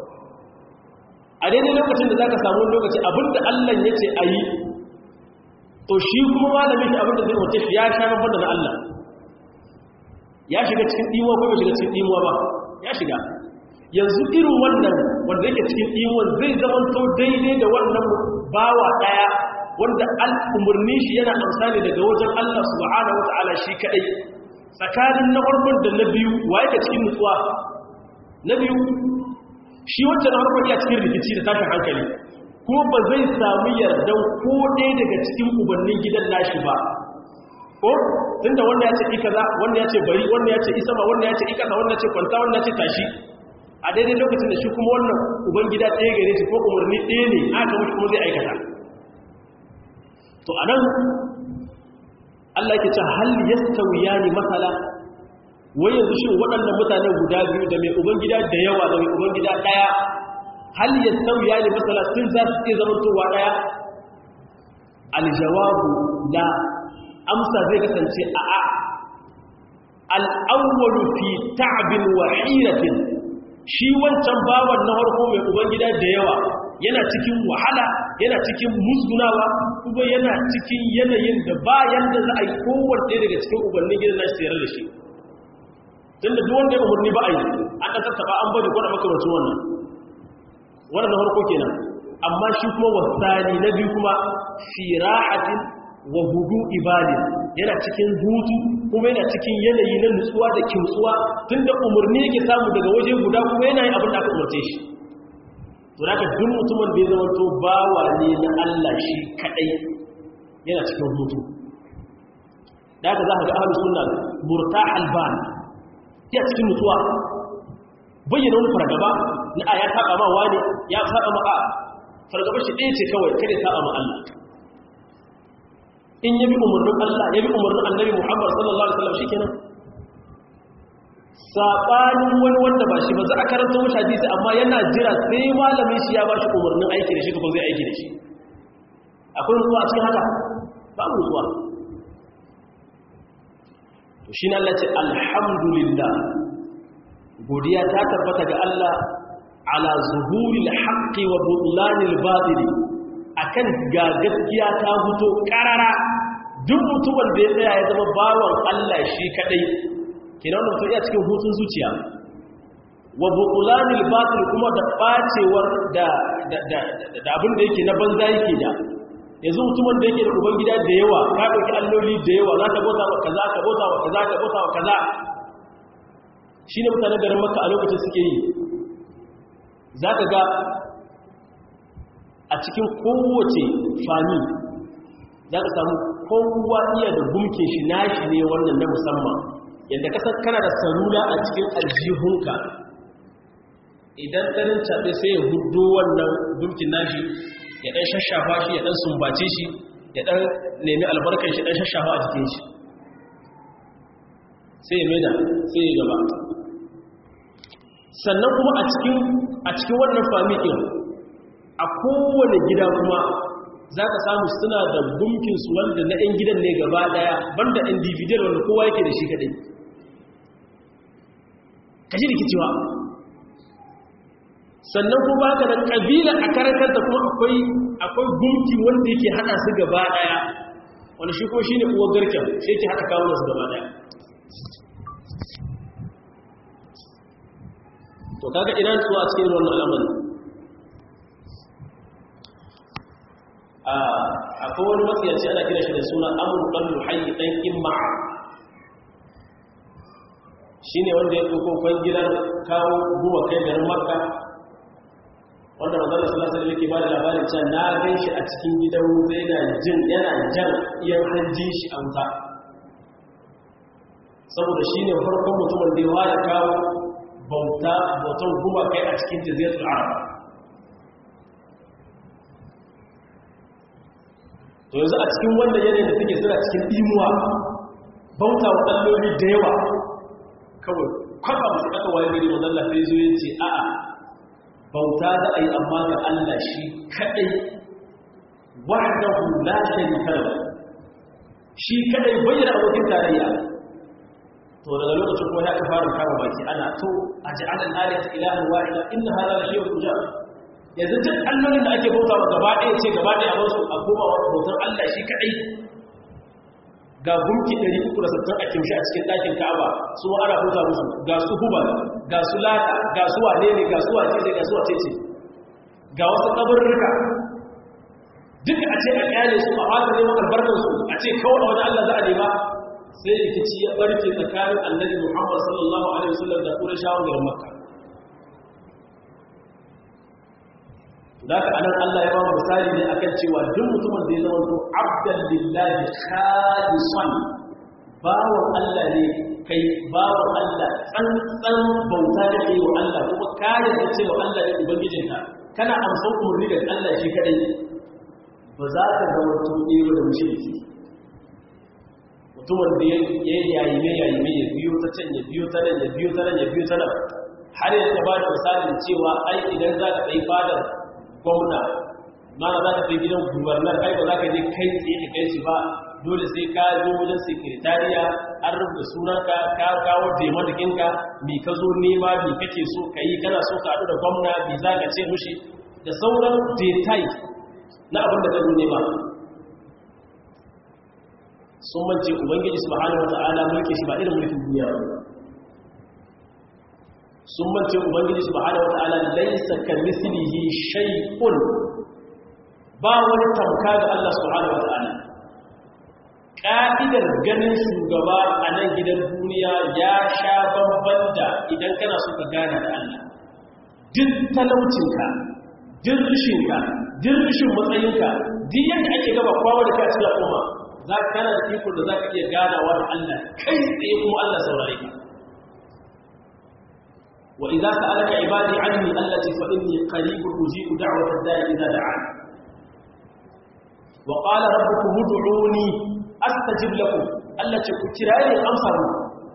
a daidai lokacin da zaka samu lokaci abinda Allah ya ce ayi to shi kuma malamin shi abinda zai wuce shi ya sha babban da Allah ya shiga cikin dimuwa ko bai shiga cikin dimuwa ba ya shiga yanzu irin wannan wanda yake cikin dimuwan zai zamanto daidai da wannan bawa daya wanda al'umurni shi yana amsani daga wajen Allah subhanahu wa ta'ala shi kadai tsakanin na farkon da na biyu wa yake cikin nutsuwa na biyu shi wancan na farkon ya cikin rikici da tashin hankali kuma ba zai samu yardan ko ɗaya daga cikin ubannin gidan nashi ba ko tunda wanda ya ce ikaza wanda ya ce bari wanda ya ce isama wanda ya ce ikasa wanda ya ce kwanta wanda ya ce tashi a daidai lokacin da shi kuma wannan uban gida ɗaya gare shi ko umarni ɗaya ne aka mutu kuma zai aikata to anan Allah yake ce hal yastawiyani masala wai yanzu shin waɗannan mutane guda biyu da mai ubangida da yawa da mai ubangida ɗaya hal yastawiyani masala sun za su iya zama towa ɗaya aljawabu la amsa zai kasance a a al'awwalu fi ta'bin wa hiratin shi wancan bawan na harko mai ubangida da yawa yana cikin wahala yana cikin musgunawa kuma yana cikin yanayin da bayan da za a yi kowanne daga cikin ubannin gidan nashi tsere da shi tun da duwanda ya umarni ba a yi an ɗan tattaba an bari kwada makamacin wannan wannan na harko kenan amma shi kuma wasani na biyu kuma firahatin wa hudu ibadin yana cikin hutu kuma yana cikin yanayi na nutsuwa da kimtsuwa tun da umarni yake samu daga waje guda kuma yana yin abin da aka umarce shi to da duk mutumin da ya zama to bawa ne na Allah shi kadai yana cikin hutu da haka za ka ga ahlus sunna murtahal ban ya cikin nutsuwa bayyana wani fargaba na a ya saba ma wani ya saba ma a fargaba shi ɗaya ce kawai kada saba ma Allah in yabi umarnin Allah yabi umarnin Annabi Muhammad sallallahu alaihi wasallam shikenan sabanin wani wanda ba shi ba za a karanta mashi hadisi amma yana jira sai malamin shi ya ba shi umarnin aiki da shi kuma zai aiki da shi akwai nutsuwa a cikin haka ba mu nutsuwa to shi ne Allah ce alhamdulillah godiya ta tabbata ga Allah ala zuhuril haqqi wa butlanil batil akan ga gaskiya ta fito karara duk mutumin da ya tsaya ya zama bawan Allah shi kadai kenan wannan mutum ya cikin hutun zuciya wa butulanil batil kuma da bacewar da da abin da yake na banza yake da yanzu mutumin da yake da ubangida da yawa ka dauki alloli da yawa za ka bauta wa kaza ka bauta wa kaza ka bauta wa kaza shine mutanen garin makka a lokacin suke yi zaka ga a cikin kowace fami za ka samu kowa iya da gumkin shi nashi ne wannan na musamman yadda kasar kana da salula a cikin aljihunka idan ɗanin caɓe sai ya hudu wannan gumkin nashi ya ɗan shashafa shi ya ɗan sumbace shi ya ɗan nemi albarkar shi ɗan shashafa a jikin shi sai ya maida sai ya gaba sannan kuma a cikin wannan fami ɗin a kowane gida kuma za ka samu suna da gumkinsu wanda na 'yan gidan ne gaba daya banda individual wanda kowa yake da shi kadai ka ji rikicewa sannan kuma haka da kabila a karantarta kuma akwai akwai gumki wanda yake hada su gaba daya wanda shi kuma shi ne uwar garken shi yake hada kawo su gaba daya to kaga ina tsuwa a cikin wannan al'amari akwai wani matsiyaci ana kira shi da suna amur ɓallu hayi ɗan imma shi ne wanda ya ɗauko kwangilar kawo guwa kai garin makka wanda mazala salasar yake ba da labarin cewa na gan shi a cikin gidan wuta yana jin yana jan iyan hanjin shi a wuta saboda shi ne farkon mutumin da ya ware kawo bauta bautan guwa kai a cikin jaziratul arab to yanzu a cikin wannan yanayin da suke suna cikin imuwa bauta wa ɗalloli da yawa kawai kwaba musu aka waye gari wa zalla sai zo yace a'a bauta da ai amma ga Allah shi kadai wahdahu la sharika lahu shi kadai bayyana abokin tarayya to daga lokacin kuma ya ka fara kama baki ana to aj'al al-alihata ilahan wahida inna hadha la shay'un ujab yanzu duk allolin da ake bauta wa gaba ɗaya ce gaba ɗaya a su a koma wa bautar Allah shi kaɗai ga gunki 360 a kimshi a cikin ɗakin ka'aba su ana bauta musu ga su hubal ga su lata ga su wane ne ga su wace ne ga su wace ce ga wasu kabarurruka duka a ce a kyale su a fata neman albarkar su a ce kawai a wani Allah za a nema sai rikici ya barke tsakanin annabi Muhammad sallallahu alaihi wasallam da Qurayshawan garin Makka da ka anan Allah ya ba mu misali ne akan cewa duk mutumin da ya zama to abdan lillahi khalisan bawon Allah ne kai bawon Allah tsantsan bauta da kai wa Allah kuma ka yarda cewa Allah ne ubangijinka kana amsa umarni da Allah shi kadai ba za ka zama to ɗero da mushriki mutumin da ya yayi ne yayi ne ya biyo ta can ya biyo ta nan ya biyo ta nan ya biyo ta nan har yanzu ba da misalin cewa ai idan za ka kai fadar gwamna mana za ka fi gidan gubernar kai ba za ka je kai tsaye ka kai shi ba dole sai ka zo wajen sekretariya an rubuta sunanka ka kawo taimakakinka mi ka zo nema mi kake so ka yi kana so ka haɗu da gwamna mi za ka ce mushi da sauran detail na abin da ka zo nema sun mance ubangiji subhanahu wata'ala mulki shi ba irin mulkin duniya ba sun mance ubangiji subhanahu wata'ala laysa kamithlihi shay'un ba wani tamka ga Allah subhanahu wata'ala ka'idar ganin shugaba a nan gidan duniya ya sha bamban da idan kana so ka gane da Allah duk talaucinka duk rishinka duk rishin matsayinka duk yadda ake gaba kwawa da ka cikin al'umma za ka kana da ikon da za ka iya ganawa da Allah kai tsaye kuma Allah saurare ka wa idza sa'alaka ibadi anni allati fa inni qaribun ujibu da'wata da'i idza da'an wa qala rabbukum ud'uni astajib lakum allati ku kira ni amsa mu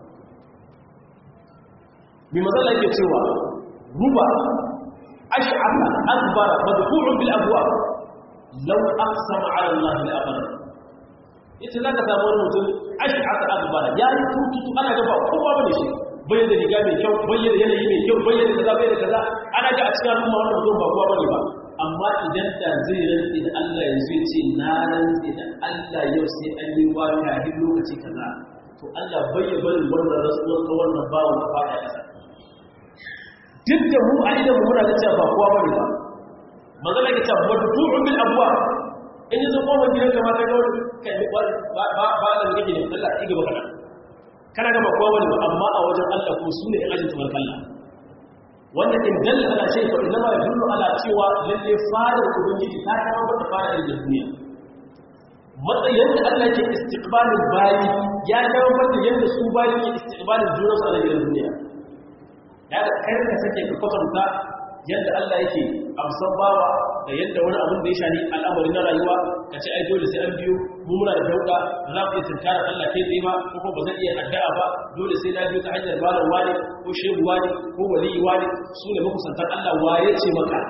bi mazalla yake cewa ruba ash'afa akbar madfu'un bil abwab law aqsama 'ala allahi la abada ita za ka samu wani mutum ash'ata akbar ya yi tututu ana gaba kowa bane shi bai da riga mai kyau bai da yanayi mai kyau bai da kaza bai da kaza ana ga a cikin al'umma wannan mutum ba kowa bane ba amma idan da zai rantsi da Allah yanzu ya ce na rantsi da Allah yau sai an yi wa kafin lokaci kaza to Allah bai ya bari wannan rasuwar ta wannan bawa na fada kasa duk da mu a idan muna da cewa ba kowa bane ba magana ke cewa waddu'un bil abwa in yi zuwa wani gidan kamata ga wani kai ba ba ba da kake ne Allah ya gaba kana kana ga ba kowa bane ba amma a wajen Allah ko su ne ajin tabar Allah wanda in dalla ala shay fa inna ma yadullu ala cewa lalle fadar ubangiji ta kama wata fadar da duniya matsayin da Allah ke istiqbalin bayi ya kama wata yadda su bayi ke istiqbalin junansu a gidan duniya ya da kai ka sake ka kwatanta yadda Allah yake amsan bawa da yadda wani abin da ya shani al'amari na rayuwa ka ce ai dole sai an biyo mu muna da dauka ba za ku iya tunkarar Allah kai tsaye ba ko kuma ba zan iya addu'a ba dole sai na biyo ta hanyar malam wani ko shehu wani ko waliyi wani su ne makusantar Allah waye ce maka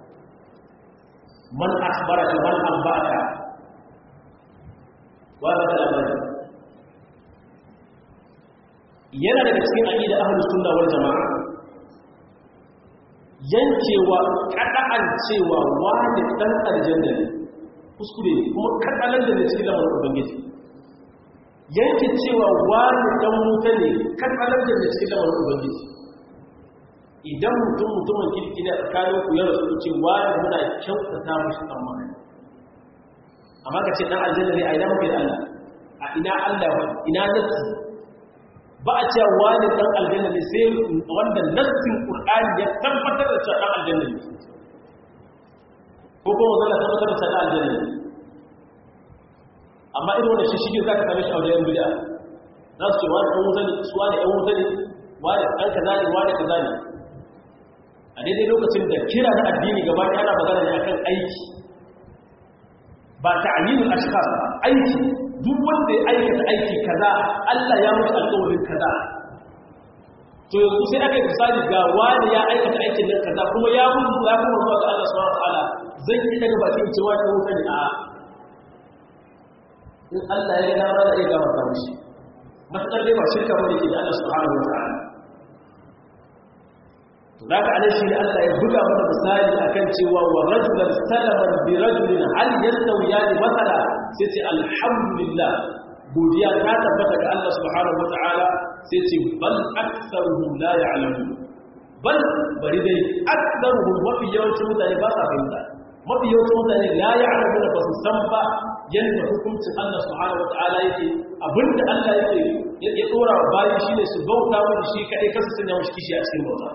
man akhbaraka man ambaka wa ba da labari yana daga cikin aqida ahlus sunna wal jamaa yankewa kada'an cewa wani dan aljanna ne kuskure kuma kadalan da ne cikin lamarin ubangiji yanke cewa wani dan wuta ne kadalan da ne cikin lamarin ubangiji idan mutum mutumin kirki ne tsakanin ku ya rasu ce wani muna kyautata mashi tsammani amma ka ce dan aljanna ne a ina mafi da Allah a ina Allah ina nasu ba a cewa wani dan aljanna ne sai wanda nassin qur'ani ya tabbatar da cewa dan aljanna ne ko kuma zalla tabbatar da cewa dan aljanna ne amma irin wannan shi shige zaka same shi a wajen bid'a za su ce wani dan wuta ne su wani dan wuta ne wani dan kaza ne wani kaza ne a daidai lokacin da kira na addini gaba ɗaya ana magana ne akan aiki ba ta'limul ashkhas ba aiki duk wanda ya aikata aiki kaza Allah ya mutu alƙawarin kaza to yanzu sai aka yi misali ga wani ya aikata aikin nan kaza kuma ya mutu ya kuma zuwa ga Allah subhanahu wataala zan yi daga bakin cewa ta wuta ne a in Allah ya ga dama da iya gama ta mishi matakar dai ba shirka bane ke da Allah subhanahu wataala to da ka alai shi ne Allah ya buga mana misali akan cewa wa rajulan salaman bi rajulin hal yastawiyani masala sai ce alhamdulillah godiya ta tabbata ga Allah subhanahu wataala sai ce bal aktharuhum la ya'lamun bal bari dai aktharuhum mafi yawancin mutane ba sa fahimta mafi yawancin mutane la ya'lamun ba su san ba yanda hukuncin Allah subhanahu wataala yake abinda Allah yake ya dora bayan shine su bauta wani shi kadai kasu sanya wani kishi a cikin bauta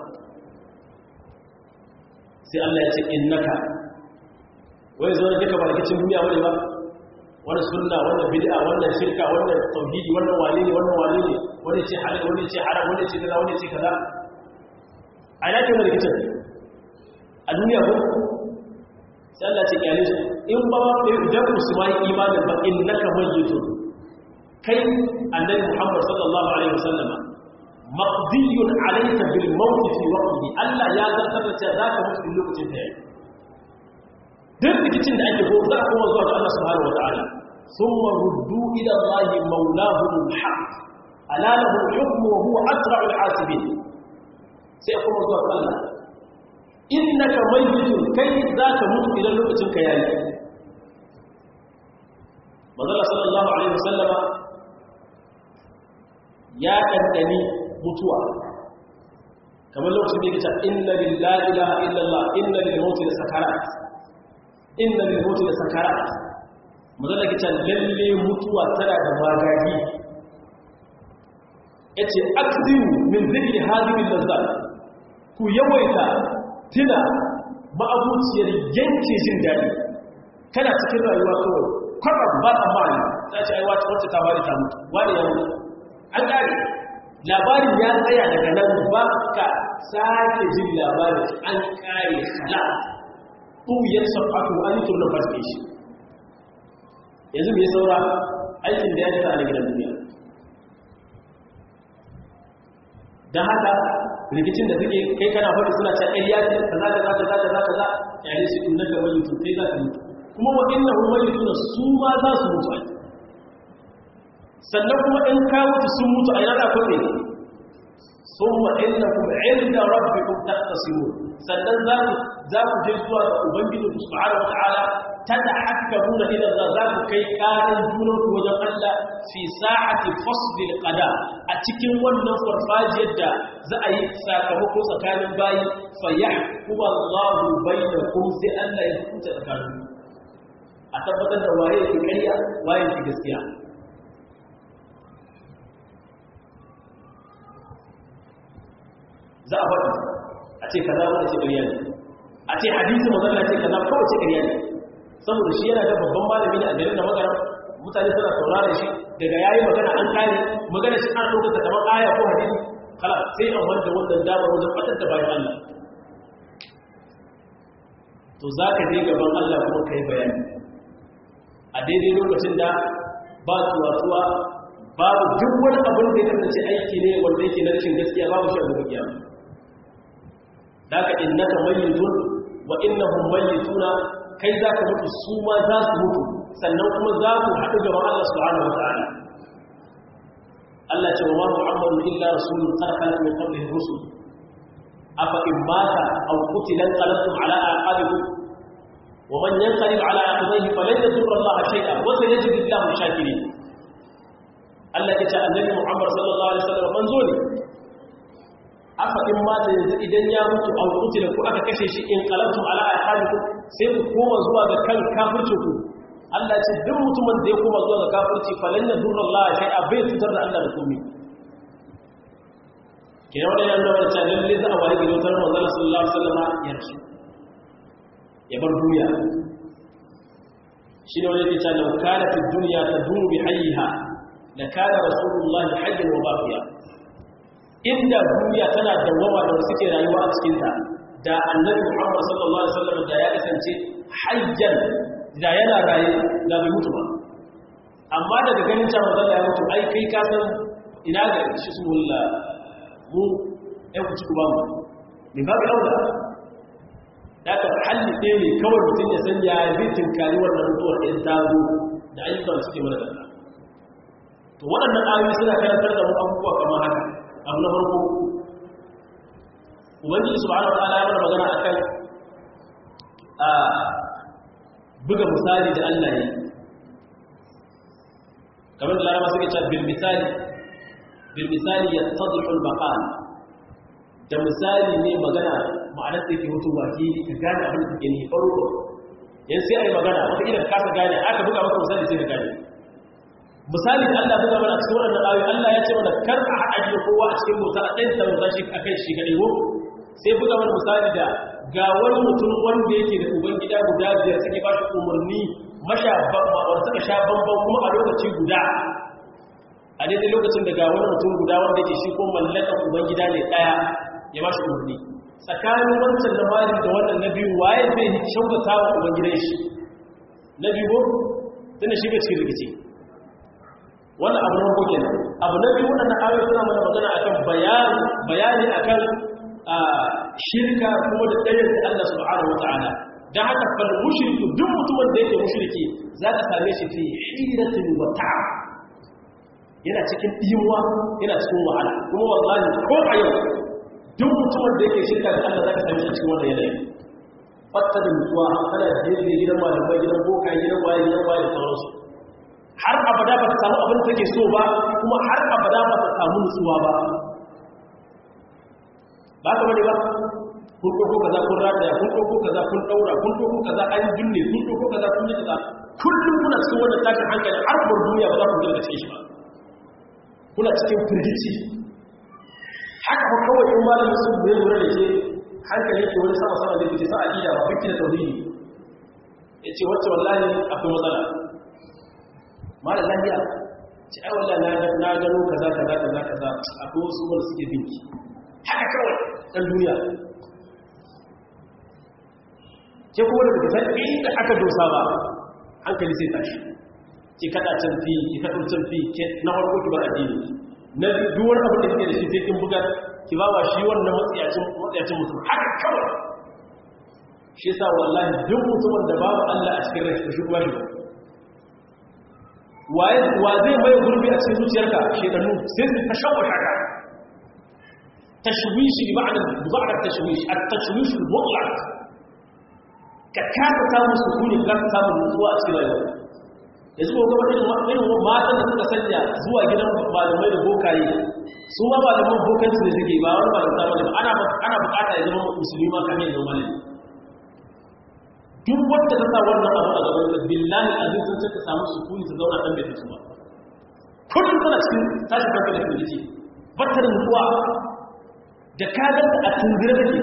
sai Allah ya ce innaka wai zo da duka ba rikicin duniya wani ba wani sunna wannan bid'a wannan shirka wannan tauhidi wannan wane ne wannan wane ne wani ce halal wani ce haram wani ce kaza wani ce kaza a ina ke rikicin a duniya ko sai Allah ce kyale su in ba ma kai idan musulmai imanin ba innaka mayyitun kai annabi Muhammad sallallahu alaihi wasallam maqdiyun alayka bil maut fi waqtihi Allah ya zartar da cewa zaka mutu lokacin da yake duk rikicin da ake ko za a kuma zuwa ga Allah subhanahu wataala thumma ruddu ila Allah mawlahum alhaq ala lahu alhukmu wa huwa asra'u alhasibin sai kuma zuwa ga Allah innaka mayyitun kai zaka mutu idan lokacin ka yayi manzo sallallahu alaihi wasallama ya kaddani mutuwa kamar lokacin da yake cewa inna lillahi ilaha illallah inna lil mauti sakarat inna lil mauti sakarat mazan da kican lalle mutuwa tana da magagi yace akdiru min zikri hadhihi lazzat ku yawaita tuna ma'abuciyar yanke jin dadi kana cikin rayuwa kawai kwarar ba tsammani ta ce ai wacce ta wani ta mutu wani ya mutu an kare labarin ya tsaya daga nan ba ka sake jin labarin an kare hala ɗuyar safatu an yi turnar fasike shi yanzu mai saura aikin da ya jita a gidan duniya don haka rikicin da suke kai kana faɗi suna ce ƙarya ce ka za ka za ka za ka za ka za ya yi su inda ga wani mutum kai za ka mutu kuma waɗanda wani tuna su ma za su mutu a sannan kuma in ka mutu sun mutu a yana za kwaɗe summa innakum 'inda rabbikum tahtasimun sannan za ku za ku je zuwa ga ubangiji subhanahu wataala tadahakkamuna ila Allah za ku kai karin junan ku wajen Allah fi sa'ati fasl qada a cikin wannan farfajiyar da za a yi sakamako tsakanin bayi fa yahkumu Allahu bainakum sai Allah ya hukunta tsakanin a tabbatar da waye ke ƙarya waye ke gaskiya za a faɗi a ce kaza wanda ce ƙarya ne a ce hadisi mazalla ce kaza kawai ce ƙarya ne saboda shi yana da babban malami ne a garin da magana mutane suna saurara shi daga yayi magana an kare magana shi an ɗauka kamar aya ko hadisi kala sai an wanda wannan damar wajen fatar da bayan Allah to za ka je gaban Allah kuma ka yi bayani a daidai lokacin da ba tuwa-tuwa babu duk wani abin da ya kasance aiki ne wanda yake na rashin gaskiya babu shi a gobe kiyama da ka innaka mayyitun wa innahum mayyituna kai za ka mutu su ma za su mutu sannan kuma za ku haɗu gaban Allah subhanahu wata'ala Allah ce wa Muhammadu illa rasulun karkala min qablihi rusul afa in mata aw qutila qalabtum ala aqabikum wa man yanqalib ala aqibihi falan yadurra Allah shay'an wa sayajidu Allahu shakirin Allah ya ce annabi Muhammad sallallahu alaihi wasallam manzo ne aka in mata yanzu idan ya mutu a wuce da ku aka kashe shi in qalabtu ala aqabikum sai ku koma zuwa ga kan kafirci ku Allah ce duk mutumin da ya koma zuwa ga kafirci falan ya durra Allah sai a bai tutar da Allah da komai kina wannan yana nuna cewa lalle za a waye gidan tar manzon sallallahu alaihi wasallam ya rasu ya bar duniya shine wanda yake cewa law kana fi dunya tadumu bi hayyiha la kana rasulullahi hayyan wa baqiya inda duniya tana dawama da suke rayuwa a cikinta da annabi Muhammad sallallahu alaihi wasallam da ya kasance hayyan da yana raye da bai mutu ba amma daga ganin cewa manzon ya mutu ai kai ka san ina ga shi sulla mu ai ku ci ku ba mu min babu aula da ka halli ɗaya ne kawai mutum ya san ya zai tinkari wannan mutuwar ɗin tazo da ayyukan suke mana da to waɗannan ayoyi suna karantar da mu abubuwa kamar haka abu na farko ubangiji subhanahu wa ta'ala ya mana magana akan a buga misali da Allah ya kamar da larama suke cewa bil misali bil misali yattadhihu al maqal da misali ne magana ma'anar da ke mutu baki ka gane abin da take ni farko yan sai ai magana wata idan ka gane aka buga maka misali sai ka gane misali da Allah buga mana cikin wannan ayoyi Allah ya ce mana kar a haɗa shi kowa a cikin bauta a ɗan ta bauta shi a kai shi kaɗai ko sai buga mana misali da ga wani mutum wanda yake da uban gida guda biyar suke ba shi umarni masha wanda suka sha bambam kuma a lokaci guda a daidai lokacin da ga wani mutum guda wanda yake shi ko mallakan uban gida ne ɗaya ya ba shi umarni tsakanin wancan na mali da wannan na biyu waye zai shaugata wa uban gidan shi na biyu ko tunda shi bai cikin rikici wannan abu na farko kenan abu na biyu wannan ayoyi suna mana magana akan bayani bayani akan shirka kuma da ɗayar da Allah subhanahu wata'ala dan haka fal mushriku duk mutumin da yake mushriki zaka same shi fi hiratin wa ta'ab yana cikin dimuwa yana cikin wahala kuma wallahi ko a yau duk mutumin da yake shirka da Allah zaka same shi cikin wannan yanayi fatta da mutuwa kana da gidan malamai gidan boka gidan waye gidan waye sauransu har abada ba ta samu abin da take so ba kuma har abada ba ta samu nutsuwa ba ba ka bane ba kun ɗauko kaza kun rataya kun ɗauko kaza kun ɗaura kun ɗauko kaza an binne kun ɗauko kaza kun yi kaza kullum kuna cikin wannan tashin hankali har bar duniya ba za ku daga cikin shi ba kuna cikin firgici haka ba kawai in malamin sun bai lura da ke hankali ke wani sama sama da ke sa aƙida ba fikki da tauhidi ya ce wacce wallahi akwai matsala malar lafiya ci ai wallah na gano kaza kaza kaza kaza akwai wasu wanda suke binki haka kawai ɗan duniya ke kuma daga san inda aka dosa ba hankali sai tashi ki kada can fi ki kada can fi ke na farko ki bar addini na duwar abin da kike da shi sai kin buga ki ba wa shi wannan matsiyacin matsiyacin mutum haka kawai shi yasa wallahi duk mutumin da babu Allah a cikin rai shi kuma shi waye wa zai mai gurbi a cikin zuciyarka shedanu sai su ta shawwata ka tashwishi bi ma'ana bi ma'ana tashwish at-tashwish al-mutlaq ka kasa samun sukuni ka kasa samun nutsuwa a cikin rayuwa yanzu ko gaba irin irin matan da suka sanya zuwa gidan malamai da bokaye su ma malaman bokanci da suke ba wani malamta bane ana ana bukata ya zama musulmi ma kamar yadda malami duk wanda ta sa wannan abu a gaban ka billahi azin sun ce ta samu sukuni ta zauna dan bai tafi ba kullum tana cikin tashi farko da firgici batta da nutsuwa da ka ganta a tunzire take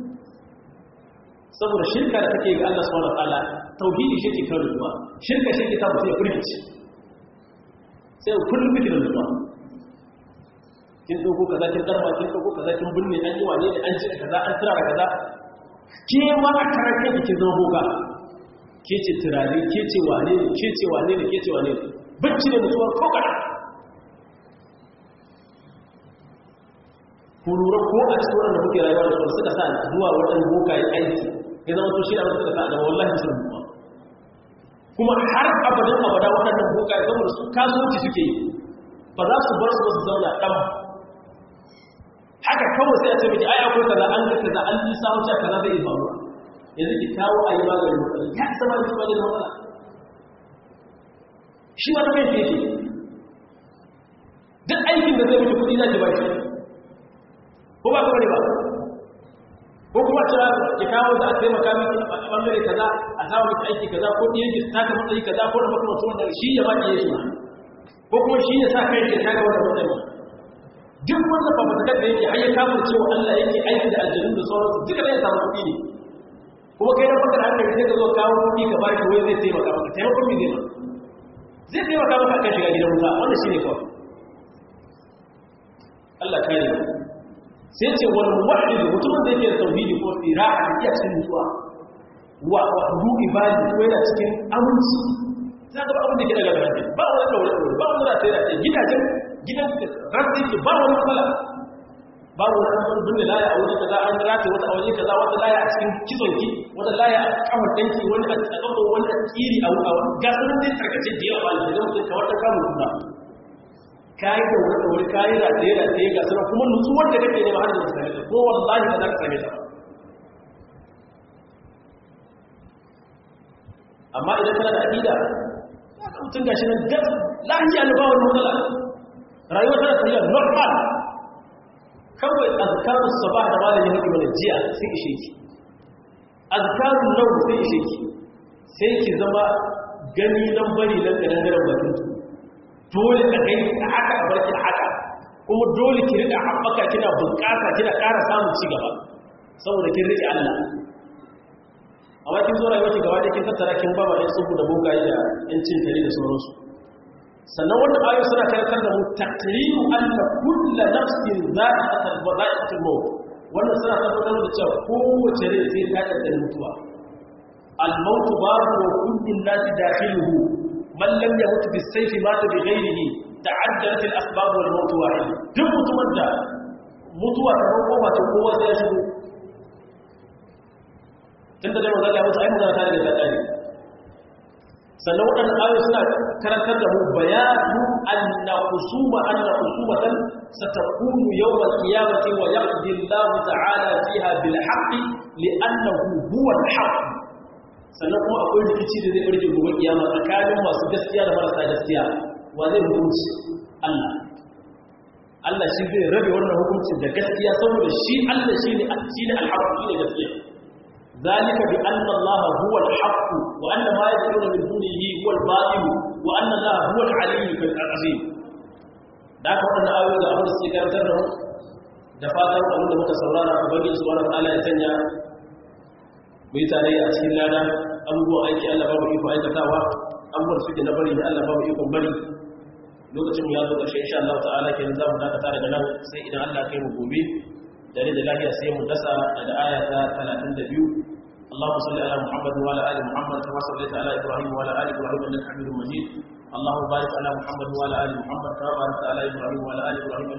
saboda shirka da take ga Allah subhanahu wataala tauhidi shi ke kawo nutsuwa shirka shi ke sa mutum ya firgici sai kullum kike da nutsuwa kin dauko kaza kin darba kin dauko kaza kin binne an yi wane ne an ji kaza an tura da kaza ke ma a karar kai kin zama boga ke ce turare ke ce wane ne ke ce wane ne ke ce wane ne bacci da mutuwa ko kada ku lura ko a cikin wannan da muke rayuwa da su suka sa zuwa wajen boka yi aiki ya zama to shi da suka sa da wallahi sun mutuwa kuma har abadan abada waɗannan boka ya zama da su kasuwanci suke yi ba za su bar su su zauna ɗan haka kawai sai a ce miki ai akwai kaza an ga kaza an yi samu cewa kaza zai faru yanzu ki kawo a yi maganin matsala ya zama ki maganin matsala shi wata kai fiye duk aikin da zai miki kuɗi za ki ba shi ko ba ka bane ba ko kuma cewa ki kawo za a taimaka miki a ɓangare kaza a samu miki aiki kaza ko ɗiyan ki ta ka matsayi kaza ko da makamacin wanda shi ya ba ki yi shi ko kuma shi ya sa kai ke kaga wanda matsayi duk wanda ba mutakar da yake har ya kafin cewa Allah yake aiki da aljanu da sauransu duka zai samu kuɗi ne kuma kai na baka da hankali sai ka zo kawo kuɗi ka bashi wai zai taimaka maka taimakon me zai ma zai taimaka maka akan shiga gidan wuta wannan shine kawai Allah kare mu sai ce wal muwahhid mutumin da yake da tauhidi ko ira'a da iya cikin nutsuwa wa wa du ibadi ko yana cikin aminci za ka ba abin da ke daga gaban ba wani daure ba wani da sai da gidajen gidan rantsi ke ba wani matsala ba wani wani binne laya a wani kaza an rata wata a wani kaza wata laya a cikin kizonki wata laya a kamar danki wani a tsakon wani a tsiri a wani gasunan dai tarkace da yawa ba da mutum kamar ta kamun kuma kayi da wani wani kayi rataye rataye ga suna kuma nutsuwar da kake nema har da su same ta ko wallahi ba za ka same ta ba amma idan kana da aqida za ka mutum gashi nan gas lahiya ne ba wani matsala rayuwa tana tafiya normal kawai azkarun sabah da malamin hadi mana jiya sai ishe ki azkarun nau sai ishe ki sai ki zama gani nan bari nan da nan garan bakin dole ka kai ka haka a barki haka kuma dole ki rika haɓaka kina bunƙasa kina ƙara samun ci gaba saboda kin rike Allah amma kin zo rayuwa ki gaba da kin tattara kin ba ma ɗan tsubu da bogaye da ɗan cin tare da sauransu sannan wannan ayoyi suna karantar da mu taqriru anna kullu nafsin za'iqatul za'iqatul maut wannan suna tabbatar da cewa kowace rai sai ta da mutuwa al-maut babu wa kullu nasi dakhiluhu man lam yamut bis-sayfi mata bi ghayrihi ta'addadat al-asbab wal maut wahid duk mutumin da mutuwa ta ko ba ta kowa sai ya shigo tunda da manzo Allah mutu ai magana ta daga ta tsare sannan waɗannan ayoyi suna karantar da mu bayanu anna husuma anna husumatan satakunu yawm al-qiyamati wa yaqdi Allah ta'ala fiha bil haqqi li'annahu huwa al-haqq sannan kuma akwai rikici da zai barke gobe kiyama tsakanin masu gaskiya da marasa gaskiya wa zai hukunci Allah Allah shi zai rabe wannan hukuncin da gaskiya saboda shi Allah shine shine al-haqq shine gaskiya ذلك بأن الله هو الحق وأن ما يدعون من دونه هو الباطل وأن الله هو العلي العظيم da aka waɗanda ayoyi da abin da suke karantar da mu da fatan abin da muka saurara a bagin su wani ala ya sanya mu yi tare a cikin lada abubuwan aiki Allah babu iko aikatawa abubuwan da suke na bari da Allah babu ikon bari lokacin mu ya zo ƙarshe insha Allah ta'ala kenan za mu dakata daga nan sai idan Allah kai mu gobe dare da lafiya sai mu dasa daga aya ta 32 اللهم صل على محمد وعلى ال محمد كما صليت على ابراهيم وعلى ال ابراهيم انك حميد مجيد اللهم بارك على محمد وعلى ال محمد كما باركت على ابراهيم وعلى ال ابراهيم